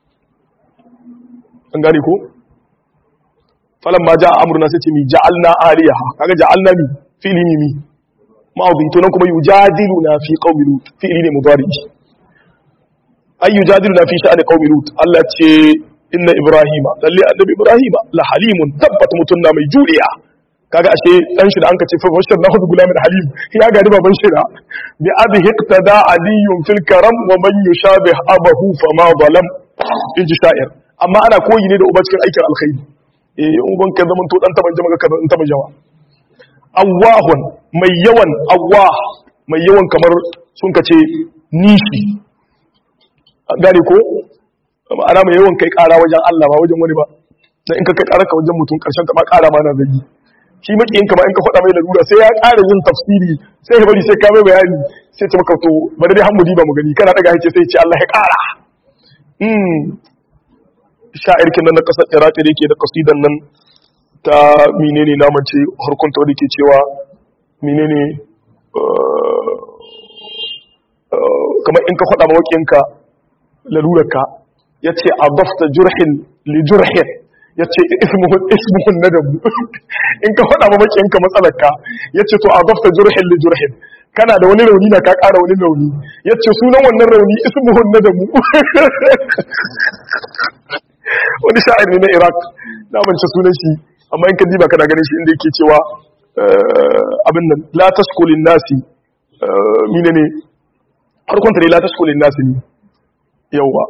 Speaker 1: an gane ko falamma ja'a amruna sai ce mi ja'alna aliyaha kaga ja'alna mi fi'ili mi mi ma'udhi to nan kuma yujadiluna fi qaumi lut fi'ili ne mudari ay yujadiluna fi sha'ani qaumi lut Allah ce inna ibrahima lalle annabi ibrahima la halimun tabbat mutunna mai juriya kaga ashe dan shi da anka ce fa bashir na hudu gulamin halim ya gadi baban shi da bi abi hiqtada aliyun fil karam wa man yushabih abahu fama zalam in ji sha'ir amma ana koyi ne da uba cikin aikin alkhairi eh uban ka zaman to dan taban jama'a ka dan taban jama'a awwahun mai yawan awwah mai yawan kamar sun kace nishi gane ko ana mai yawan kai kara wajen Allah ba wajen wani ba dan in ka kai kara ka wajen mutum karshen ta ma kara ma na zagi shi makiyin ka ba in ka faɗa mai lalura sai ya ƙara yin tafsiri sai ya bari sai ka mai bayani sai ce maka to bari dai hamudi ba mu gani kana daga hake sai ce Allah ya ƙara hmm sha'ir kin nan na kasar Iraq da yake da kasidan nan ta menene na mace harkun ta wanda ke cewa menene kamar in ka faɗa ma wakiyinka lalurarka ya ce a dafta jurhin li jurhin ya ce ismuhun na dabu in ka faɗa ma makiyinka matsalarka ya ce to a dafta jurhin li jurhin kana da wani rauni na ka ƙara wani rauni ya ce sunan wannan rauni ismuhun na dabu wani sha'ir ne na iraq na mance sunan shi amma in ka diba kana ganin shi inda yake cewa abin nan la taskulin nasi mine ne harkonta ne la taskulin nasi ne yauwa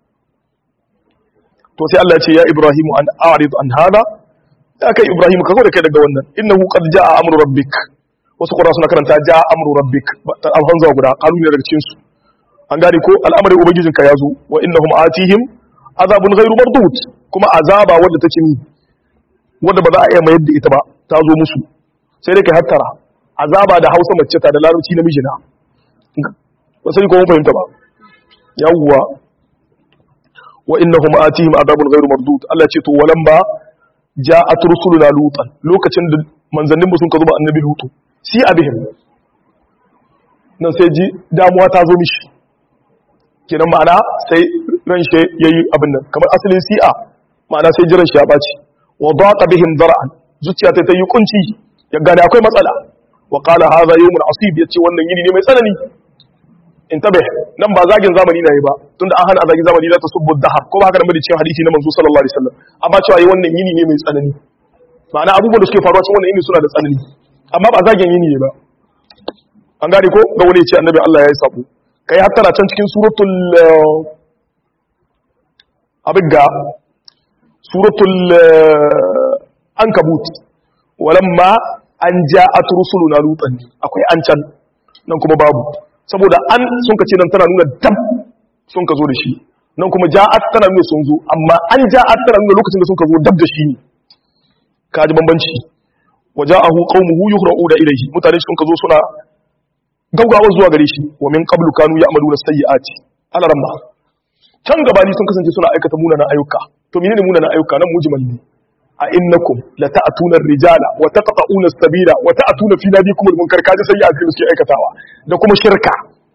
Speaker 1: to sai Allah ya ce ya Ibrahim an a'rid an hada ya kai Ibrahim ka da kai daga wannan innahu qad jaa amru rabbik wasu qura suna karanta jaa amru rabbik alhanza guda kalu ne daga cikin su an gane ko al'amarin ubangijinka ya zo wa innahum atihim azabun ghairu mardud kuma azaba wanda take ni wanda ba za a iya mayar da ita ba ta zo musu sai dai kai hattara azaba da Hausa mace ta da larabci namiji na ba sai ko mun fahimta ba yawwa wa innahum atihim adabun ghairu mardud Allah ce to walan ba ja'at rusuluna lutan lokacin da manzannin mu sun ka zuba annabi lutu si abihim nan sai ji damuwa ta zo mishi kenan ma'ana sai ran shi yayi abin nan kamar asalin si'a ma'ana sai jiran shi ya baci wa daqa bihim dar'an zuciya ta yi kunci ya gane akwai matsala wa qala hadha yawmun asib yace wannan yini ne mai tsanani intabe nan ba zagin zamani na yi ba tunda an hana a zagin zamani la tasubbu dahar ko ba haka nan bane cikin hadisi na manzo sallallahu alaihi wasallam amma cewa yi wannan yini ne mai tsanani ma'ana abubuwan da suke faruwa cikin wannan yini suna da tsanani amma ba zagin yini ne ba an gane ko ga wani ya ce annabi Allah ya yi sabo kai hattara can cikin suratul abin ga suratul an kabut walamma an ja'at rusuluna lutan akwai an can nan kuma babu saboda an sun ka ce nan tana nuna dab sun ka zo da shi nan kuma ja'at tana nuna sun zo amma an ja'at tana nuna lokacin da sun ka zo dab da shi ne kaji bambanci waja'ahu qaumuhu yuhra'una ilayhi mutane sun ka zo suna gaugawa zuwa gare shi wa min qablu kanu ya'maluna sayyi'ati alaramma can gabani sun kasance suna aikata munanan ayyuka to menene munanan ayyuka nan mujmal ne a innakum la ta'tuna ar-rijala wa taqta'una as-sabila wa ta'tuna fi nadikum al-munkar kaji sayyi'ati da suke aikatawa da kuma shirka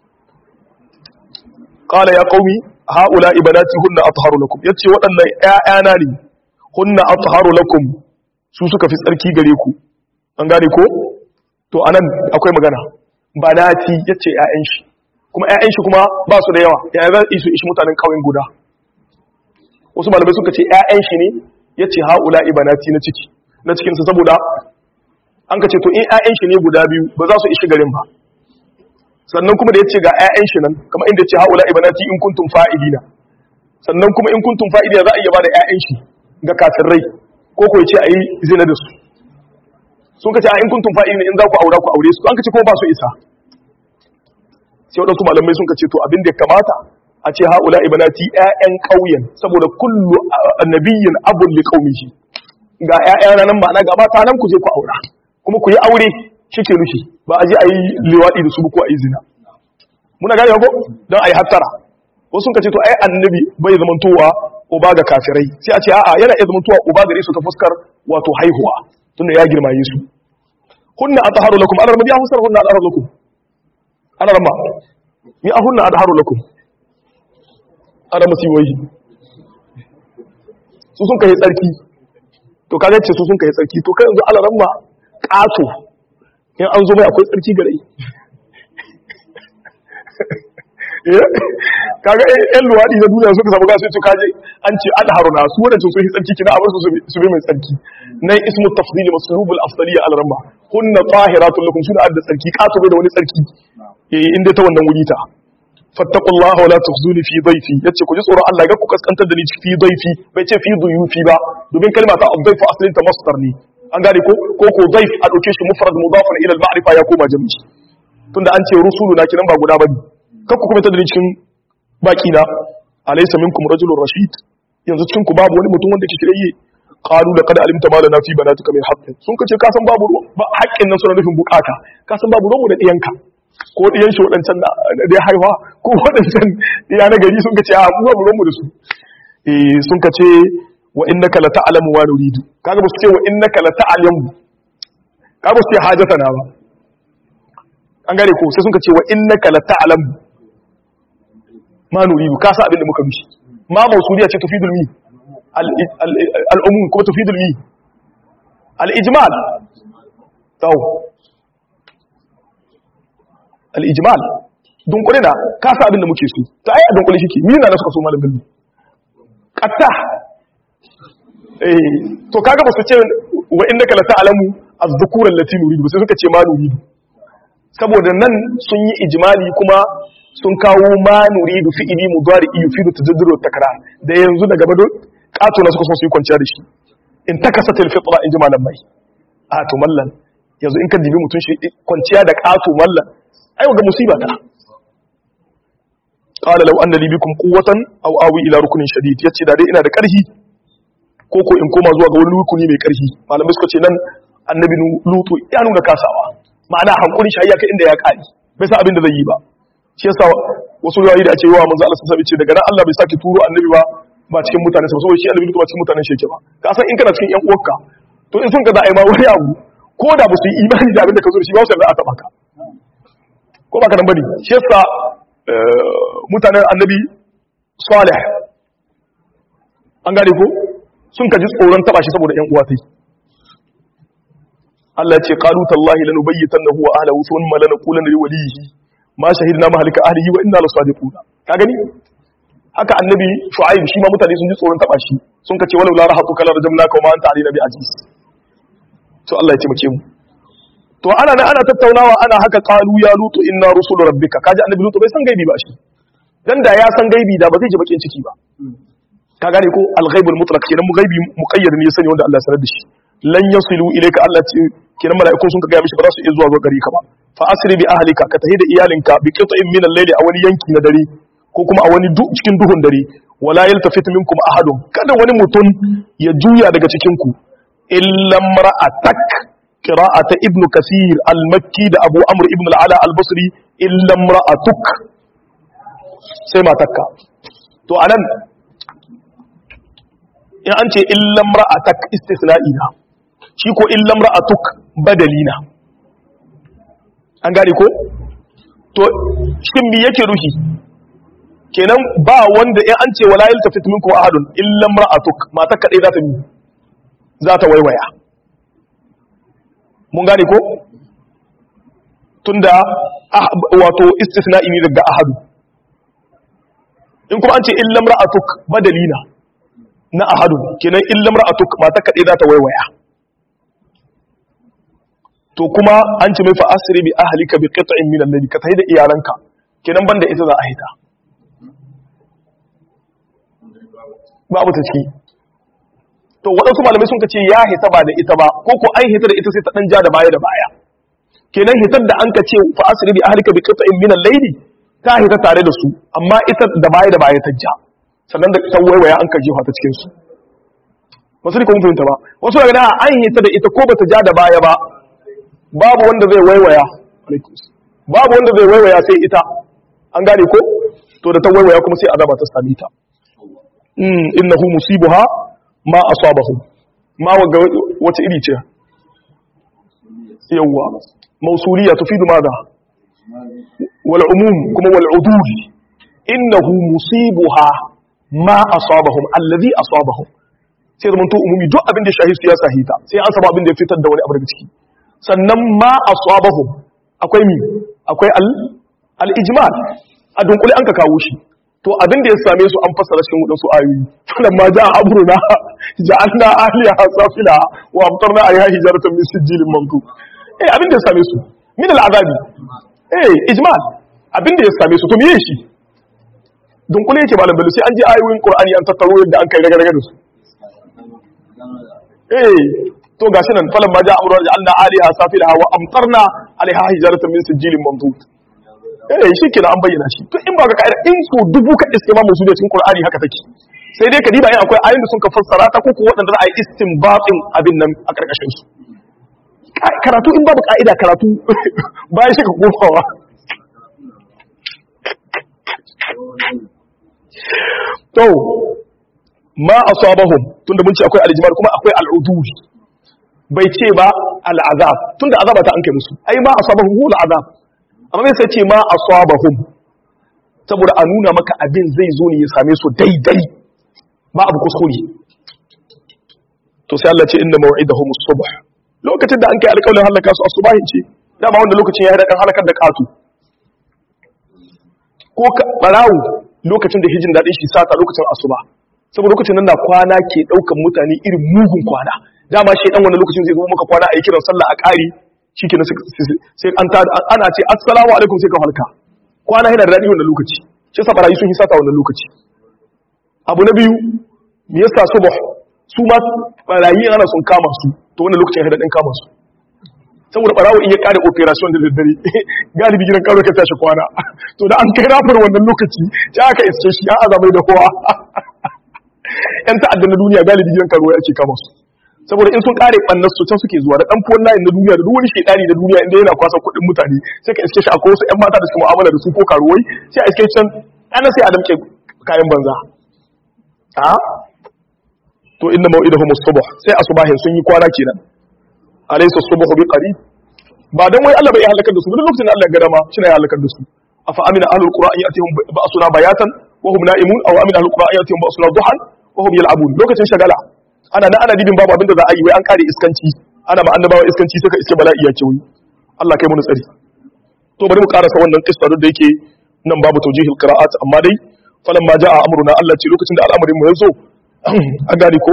Speaker 1: qala ya qaumi haula ibadati hunna atharu lakum yace waɗannan ƴaƴana ne hunna atharu lakum su suka fi tsarki gare ku an gane ko to anan akwai magana banati yace ƴaƴan shi kuma ƴaƴan shi kuma ba su da yawa ya za su ishi mutanen ƙauyen guda wasu malamai suka ce ƴaƴan shi ne yace haula ibanati na ciki na cikin sa saboda an ka ce to in ƴaƴan shi ne guda biyu ba za su ishi garin ba sannan kuma da yace ga ƴaƴan shi nan kamar inda yace haula ibanati in kuntum fa'ilina sannan kuma in kuntum fa'ilina za a iya ba da ƴaƴan shi ga kafirai ko ko yace ayi zina da su sun ka ce a in kuntum fa'ilina in za ku aura ku aure su an ka ce kuma ba su isa sai waɗansu malamai sun ce to abin da ya kamata a ce haula ibanati ƴaƴan ƙauyen saboda kullu annabiyyin abun li qaumihi ga ƴaƴan nan ba na gaba ta nan ku je ku aura kuma ku yi aure shike rushi ba a je a yi liwaɗi da su ko a yi zina muna gane ko don a yi hattara wasu sun ce to ai annabi bai zamantowa uba ga kafirai sai a ce a'a yana iya zamantowa uba gare su ta fuskar wato haihuwa tunda ya girmaye su hunna atharu lakum ana rabbi ya husar hunna atharu lakum ana rama ni ahunna adharu lakum ana musiboyi su sun kai tsarki to kaga ce su sun kai tsarki to kai yanzu ala ramma kato in an zo mai akwai tsarki gare kaga yan luwaɗi na duniya suka samu gasu su kaje an ce adharu na su wadancan sun yi tsarki kina abar su su bi mai tsarki nan ismu tafdili maslubul afdaliya ala ramma hunna tahiratun lakum suna adda tsarki kato bai da wani tsarki eh inda ta wannan wuri ta fattaqullaha wala tukhzuni fi dhayfi yace ku ji tsoron Allah ga ku kaskantar da ni fi dhayfi bai ce fi dhuyufi ba domin kalma ta dhayfu aslin ta masdar ne an gane ko ko ko dhayf a dauke shi mufrad mudafan ila al-ma'rifa ya koma jami'i tunda an ce rusuluna kinan ba guda bane kar ku kuma ta da ni cikin baki na alaysa minkum rajulun rashid yanzu cikin ku babu wani mutum wanda ke shirye qalu laqad alimta ma lana fi banatika min haqqin sun kace ka san babu ba haƙƙin nan suna nufin bukata ka san babu ruwan mu da diyanka ko ɗiyan shi waɗancan da ya haifa ko waɗancan ɗiya na gari sun ka ce a mu ba mu da su eh sun ka ce wa innaka la ta'lamu wa nuridu kaga ba su ce wa innaka la ta'lamu kaga ba su ce hajatana ba an gane ko sai sun ka ce wa innaka la ta'lamu ma nuridu ka sa abin da muka mishi ma mausuliya ce tufidul mi al-umum kuma tufidul mi al-ijmal taw al'ijimal dunkule da kasa abin da muke so ta ai a dunkule shi ke mina na suka so malam bilbi ƙatta to kaga ba su ce wa inda kala ta'alamu a zukuran latinu ridu sai suka ce ma nuridu saboda nan sun yi ijimali kuma sun kawo ma nuridu fi'ili mudari iyo fi da tajadduro takara da yanzu daga bado kato na suka so su yi kwanciya da shi in takasa tilfitra in ji malam mai a to mallan yanzu in ka dibi mutum shi kwanciya da kato mallan ai ga musiba ta qala law anna li bikum quwwatan aw awi ila rukunin shadid yace da dai ina da karhi ko ko in koma zuwa ga wani rukuni mai karhi malamai suka ce nan annabi lutu ya nuna kasawa ma'ana hankuri shi kai inda ya kari bai sa abin da zai yi ba shi yasa wasu riwayoyi da ake yi wa manzo Allah sallallahu alaihi ce daga nan Allah bai saki turo annabi ba ba cikin mutane sa saboda shi annabi lutu ba cikin mutanen shi yake ba ka san in kana cikin yan uwarka to in sun ka za a yi ma wani abu ko da ba su yi imani da abin da ka zo da shi ba su yarda a taba ka ko ba ka nan bane shi yasa mutanen annabi salih an gane ko sun kaji tsoron taba shi saboda yan uwa tai Allah ya ce qalu tallahi lanubayyitannahu wa ahlihi thumma lanaqulanna liwalihi ma shahidna mahlika ahlihi wa inna lasadiqun ka gani haka annabi shu'aib shi ma mutane sun ji tsoron taba shi sun kace walau la rahatu kala rajamnaka wa ma anta alina bi aziz to Allah ya taimake mu to ana nan ana tattaunawa ana haka qalu ya lutu inna rusulu rabbika kaji annabi lutu bai san gaibi ba shi dan da ya san gaibi da ba zai ji bakin ciki ba ka gane ko al-ghaibul mutlaq kenan mu gaibi muqayyad ne ya sani wanda Allah ya sanar da shi lan yasilu ilayka Allah ce kiran mala'iku sun ka ga mishi ba za su iya zuwa zuwa gari ka ba fa asri bi ahlika ka tahi da iyalinka bi qit'in min al-layli a wani yanki na dare ko kuma a wani cikin duhun dare wala yaltafit minkum ahadun kada wani mutum ya juya daga cikin ku illa mar'atak qira'ata ibnu kasir al-makki da abu amr ibn al-ala al-basri illa mar'atuk sai matakka to anan in an ce illa mar'atak istisna'i na shi ko illa mar'atuk badalina an gane ko to shin me yake ruhi kenan ba wanda in an ce wala yaltafit minkum ahadun illa mar'atuk mata kadai za ta mi za ta waiwaya mun gane ko tunda wato istisna'i ne daga ahadu in kuma an ce illa mar'atuk badalina na ahadu kenan illa mar'atuk mata kadai za ta waiwaya to kuma an ce mai fa asri bi ahlika bi qit'in min al-layl ka tahi da iyalanka kenan banda ita za a hita babu ta ciki to waɗansu malamai sun ce ya hita ba da ita ba ko ko an hita da ita sai ta ɗan ja da baya da baya kenan hitar da an ka ce fa asiri bi ahlika bi qita'in min al-layl ta hita tare da su amma ita da baya da baya ta ja sannan da ta waiwaya an ka jefa ta cikin su wasu ne kuma fahimta ba wasu daga da an hita da ita ko bata ja da baya ba babu wanda zai waiwaya babu wanda zai waiwaya sai ita an gane ko to da ta waiwaya kuma sai azaba ta same ta innahu musibuha ma asabahu ma waga wata iri ce yawa mausuliya tufidu madha wal umum kuma wal udul innahu musibuha ma asabahum alladhi asabahum sai zaman to umumi duk abin da shahi ya sahita sai an saba abin da ya fitar da wani abu daga ciki sannan ma asabahum akwai mi akwai al al ijmal a dunkule an ka kawo shi to abin da ya same su an fassara cikin wadansu ayoyi falan ma ja amruna ja'alna ahliha safila wa amtarna ayha hijaratan min sijilin mamdu eh abin da ya same su min al'azabi eh ijmal abin da ya same su to me shi dunkule yake malam bello sai an ji ayoyin qur'ani an tattaro yadda an kai raga da su eh to gashi nan falan ma ja amruna ja'alna ahliha safila wa amtarna alaiha hijaratan min sijilin mamdu eh shi kina an bayyana shi to in ba ka kaida in so dubu ka iske ma musu da cikin Qur'ani haka take sai dai ka diba in akwai ayoyin da sun ka fassara ta ko ko wadanda za a yi istinbatin abin nan a karkashin su karatu in babu ka'ida karatu bayan shi ka kofawa to ma asabahum tunda mun ce akwai aljimar kuma akwai al'udul bai ce ba al'azab tunda azaba ta an kai musu ai ma asabahum hu al'azab amma mai sai ce ma asabahum saboda a nuna maka abin zai zo ne ya same su daidai ba abu kuskure to sai Allah ce inna maw'idahum as-subh lokacin da an kai alƙawarin halaka su asubahin ce dama wanda lokacin ya dan halakar da katu ko barawo lokacin da hijin dadin shi sata lokacin asuba saboda lokacin nan na kwana ke daukan mutane irin mugun kwana dama shi dan wannan lokacin zai zo maka kwana a yi kiran sallah a ƙari shikenan sai an ta ana ce assalamu alaikum sai ka halka kwana yana da daɗi wannan lokaci shi sa barayi sun yi sata wannan lokaci abu na biyu me yasa subh su ma barayi ana sun kama su to wannan lokacin ya daɗin kama su saboda barawo in ya kare operation da daddare galibi gidan karo ka tashi kwana to da an kai rafar wannan lokaci sai aka iske shi an azamai da kowa yan ta'adda na duniya galibi gidan karo ake kama su saboda in sun kare bannan su can suke zuwa da dan fuwan layin na duniya da duk wani shedani na duniya inda yana kwasa kuɗin mutane sai ka iske shi akwai wasu ƴan mata da suke mu'amala da su ko karuwai sai a iske can ana sai a damke kayan banza a to inna mau'idahum as-subh sai asubahin sun yi kwana kenan alaysa as-subhu bi qarib ba dan wai Allah bai halakar da su duk lokacin da Allah ya gada ma shi ne ya halakar da su afa amina ahlul qura an yatihum ba'suna bayatan wa hum na'imun aw amina ahlul qura an yatihum ba'suna duhan wa hum yal'abun lokacin shagala ana na ana dibin babu abinda za a yi wai an kare iskanci ana ma annabawa iskanci suka iske bala'i ya ce wai Allah kai mu tsari to bari mu karasa wannan kissa da yake nan babu tawjihil qira'at amma dai falan ma ja'a amruna Allah ce lokacin da al'amarin mu yazo an gane ko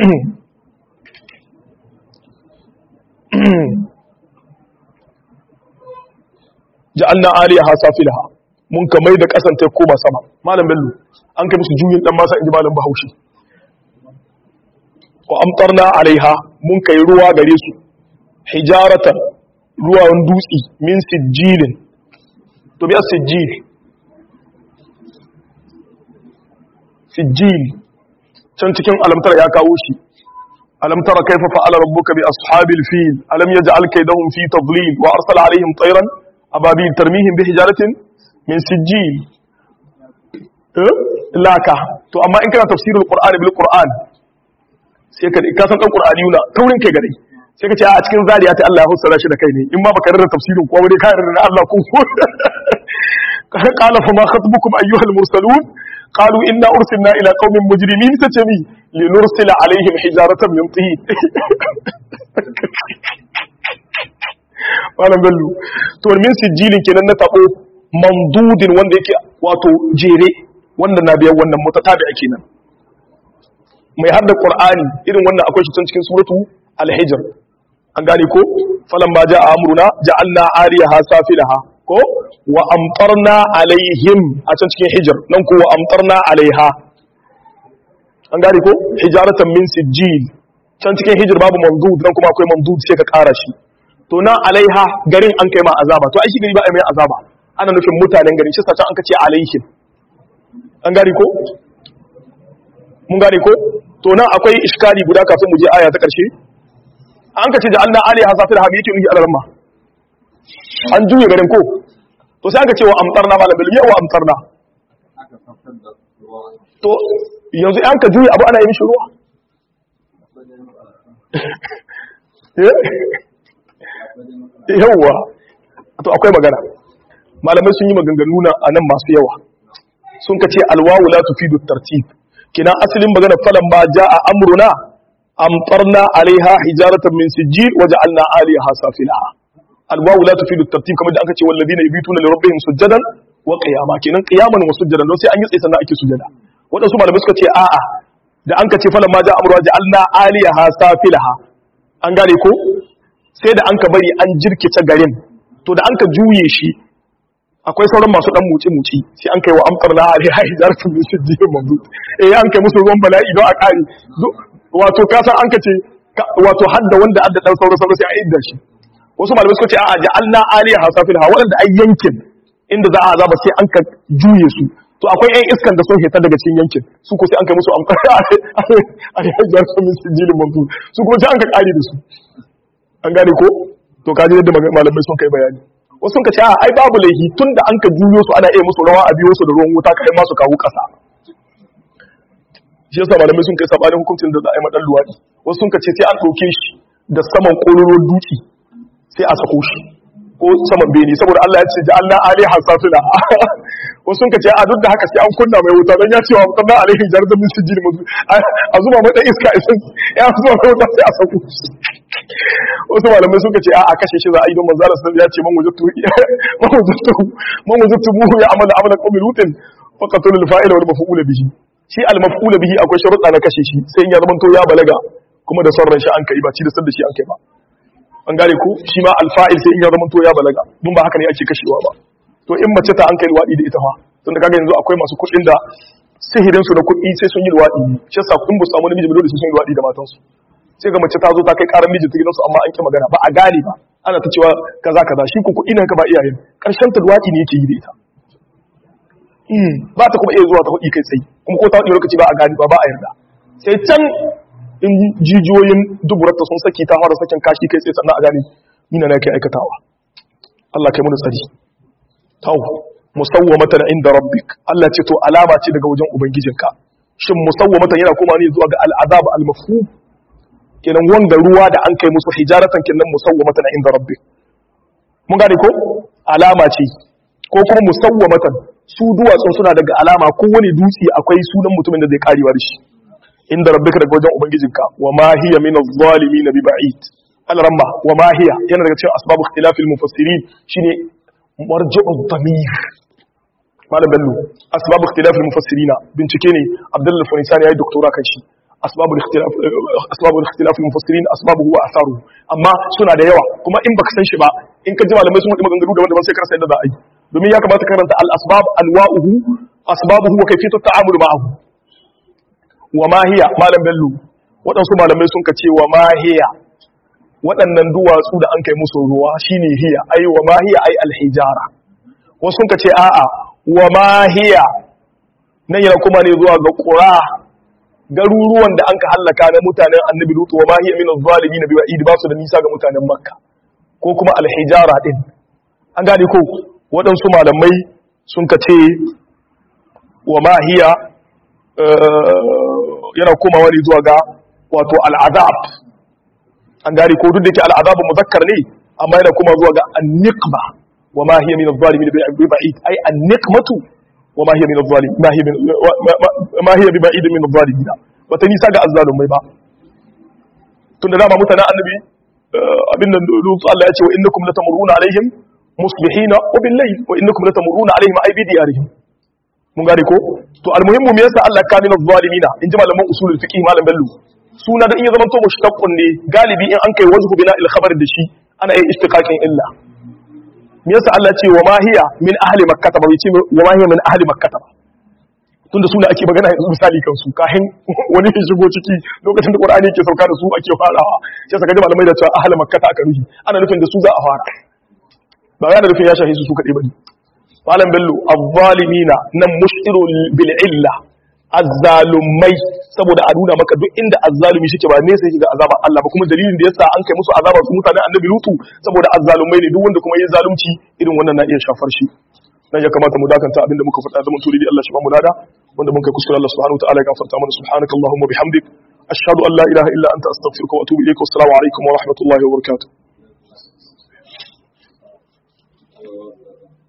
Speaker 1: ja'alna aliyaha safilaha mun kamai da kasan ta koma sama malam bello an kai musu juyin dan masa inji malam bahaushe wa amtarna alaiha mun kai ruwa gare su hijaratan ruwan dutsi min sijilin to bi sijil sijil can cikin alamtar ya kawo shi alam tara kaifa fa'ala rabbuka bi ashabil fil alam yaj'al kaydahum fi tadlil wa arsala alaihim tayran ababil tarmihim bi hijaratin min sijil laka to amma in kana tafsirul qur'ani bil qur'an sai ka ka san dan qur'ani yuna taurin kai gare sai ka ce a cikin zariya ta Allah ya hussara shi da kai ne in ma baka rarra tafsirin ko dai ka rarra Allah ko qala fa ma khatbukum ayyuhal mursalun qalu inna ursilna ila qaumin mujrimin tatami linursila alaihim hijaratan min tin malam bello to min sijilin kenan na tabo mamdudin wanda yake wato jere wanda na biyan wannan mutatabi ake nan mai hadda qur'ani irin wannan akwai shi cikin suratu al-hijr an gane ko falan ma jaa amruna ja'alna ariyaha safilaha ko wa amtarna alaihim a can cikin hijr nan ko wa amtarna alaiha an gane ko hijaratan min sijil can cikin hijr babu mamdud nan kuma akwai mamdud sai ka kara shi to nan alaiha garin an kai ma azaba to ai shi gari ba ai mai azaba ana nufin mutanen garin shi sace an kace alaihim an gane ko mun gane ko to nan akwai iskali guda kafin mu je aya ta karshe an kace ja'alna alaiha safir habi yake nufi alarma an juye garin ko to sai an kace wa amtarna malam bil ya wa amtarna to yanzu an ka juye abu ana yi mishi ruwa yawwa to akwai magana malamai sun yi maganganu na anan masu yawa sun ka ce alwawu la tufidu tartib kina asalin magana falan ba jaa amruna amtarna alaiha hijaratan min sijil wa ja'alna aliyaha safilaha alwawu la tufidu tartib kamar da aka ce walladina yabituna li rabbihim sujadan wa qiyama kinan qiyaman wa sujadan don sai an yi tsaye sannan ake sujada wadansu malamai suka ce a'a da an ka ce falan ma jaa amruna ja'alna aliyaha safilaha an gane ko sai da an ka bari an jirkice garin to da an ka juye shi akwai sauran masu dan muci-muci sai an kai wa amkar na alai hai zarfin da shi mamdud eh an kai musu ruwan bala'i don a kare wato ka san an ka ce wato hadda wanda adda dan saura saura sai a idda shi wasu malamai suka ce a'a ja'alna aliya hasafil ha wanda ai yankin inda za a azaba sai an ka juye su to akwai ƴan iskan da sun hita daga cikin yankin su ko sai an kai musu amkar alai hai zarfin min sijilin mamdud su kuma sai an ka kare da su an gane ko to kaji yadda malamai sun kai bayani wasu sun ka ce a ai babu laihi tun da an ka juyo su ana iya musu rawa a biyo su da ruwan wuta kai masu kawo ƙasa shi yasa malamai sun kai sabanin hukuncin da za a yi madan luwaɗi wasu sun ka ce sai an ɗauke shi da saman ƙororon duki sai a sako shi ko saman bene saboda Allah ya ce ji Allah alaiha safila wasu sun ka ce a duk da haka sai an kunna mai wuta don ya ce wa mutum na alaihi jarzan min sijil mazu a zuba mata iska isan ya zuba mai wuta sai a sako shi wasu malamai suka ce a kashe shi za a yi don manzara sun ya ce man wajattu muhu ya amala amala qawmi lutin faqatul al-fa'ila wal maf'ul bihi shi al-maf'ul bihi akwai sharuɗa na kashe shi sai in ya zama to ya balaga kuma da son shi an kai ba ci da da shi an kai ba an gane ku shi ma al-fa'il sai in ya zama to ya balaga dun ba haka ne ake kashewa ba to in mace ta an kai luwadi da ita fa tun da kaga yanzu akwai masu kuɗin da sihirin su da kuɗi sai sun yi luwadi shi yasa kun bu samu namiji dole sai sun yi luwadi da matansu sai ga mace ta zo ta kai karan mijinta gidansu amma an ki magana ba a gane ba ana ta cewa kaza kaza shi ku kuɗi ne ka ba iyayen karshen ta duwaki ne yake yi da ita ba ta kuma iya zuwa ta hudi kai tsaye kuma ko ta hudi lokaci ba a gane ba ba a yarda sai can in jijiyoyin duburarta sun saki ta fara sakin kashi kai tsaye sannan a gane nina na kai aikatawa Allah kai mu tsari tau musawwamatan inda rabbik Allah ce to alama ce daga wajen ubangijinka shin musawwamatan yana kuma ne zuwa ga al'azab al-mafhum kenan wanga ruwa da an kai musu hijaratan kenan musawwamatan inda rabbi mun gane ko alama ce ko kuma musawwamatan su duwatsun suna daga alama ko wani dutse akwai sunan mutumin da zai karewa da shi inda rabbika daga wajen ubangijinka wa ma hiya min adh-dhalimin bi ba'id al-ramma wa ma hiya yana daga cikin asbabu ikhtilafil mufassirin shine marji'u dhamir malam bello asbabu ikhtilafil mufassirina bincike ne abdullahi fanisani yayi doktora kan shi asbabul ikhtilaf asbabul ikhtilaf al-mufassirin asbabuhu wa atharuhu amma suna da yawa kuma in baka san shi ba in ka ji malamai sun faɗi maganganu daban-daban sai ka rasa yadda za a yi domin ya kamata karanta al-asbab anwa'uhu asbabuhu wa kayfiyatu ta'amul ma'ahu wa ma hiya malam bello waɗansu malamai sun ka ce wa mahiya waɗannan duwatsu da an kai musu ruwa shine hiya ai wa mahiya ai alhijara wasu sun ka ce a'a wa mahiya nan yana kuma ne zuwa ga ƙura garuruwan da an ka hallaka na mutanen annabi lutu wa mahiya min zalimin bi wa'id ba su da nisa ga mutanen makka ko kuma alhijara din an gane ko waɗansu malamai sun ka ce wa mahiya yana komawa ne zuwa ga wato al'azab an gane ko duk da ke al'azabu muzakkar ne amma yana kuma zuwa ga anniqba wa ma hiya min adh-dhalimin bi ba'id ay anniqmatu wa ma hiya min adh-dhalim ma hiya min ma hiya bi ba'id min adh-dhalimin ba ta nisa ga azzalumai ba tunda dama mutanen annabi abin nan lutu Allah ya ce wa innakum latamuruna alaihim musbihina wa bil layl wa innakum latamuruna alaihim ay bi diyarihim mun gane ko to almuhimmu me yasa Allah kamina zalimina in ji malaman usulul fiqh malam bello suna da in ya zamanto mushtaqqun ne galibi in an kai wajhu bina il khabar da shi ana yin istiqaqin illa me yasa Allah ce wa ma hiya min ahli makkah ba ce wa ma hiya min ahli makkah ba tunda suna ake magana yanzu misali kan su kahin wani ya shigo ciki lokacin da Qur'ani ke sauka da su ake farawa sai saka ji malamai da cewa ahli makkah aka ruhi ana nufin da su za a fara ba yana nufin ya shahi su su kadai bane malam bello azzalimina nan mushiru bil illa azzalumai saboda a nuna maka duk inda azzalumi shike ba ne sai ga azaba Allah ba kuma dalilin da yasa an kai musu azaba su mutanen annabi lutu saboda azzalumai ne duk wanda kuma yin zalunci irin wannan na iya shafar shi nan ya kamata mu dakanta abinda muka faɗa zaman turi Allah shi ba mu nada wanda mun kai kuskure Allah subhanahu wa ta'ala ya gafarta mana subhanakallahumma bihamdik ashhadu an la ilaha illa anta astaghfiruka wa atubu ilayk wa assalamu alaikum wa rahmatullahi wa barakatuh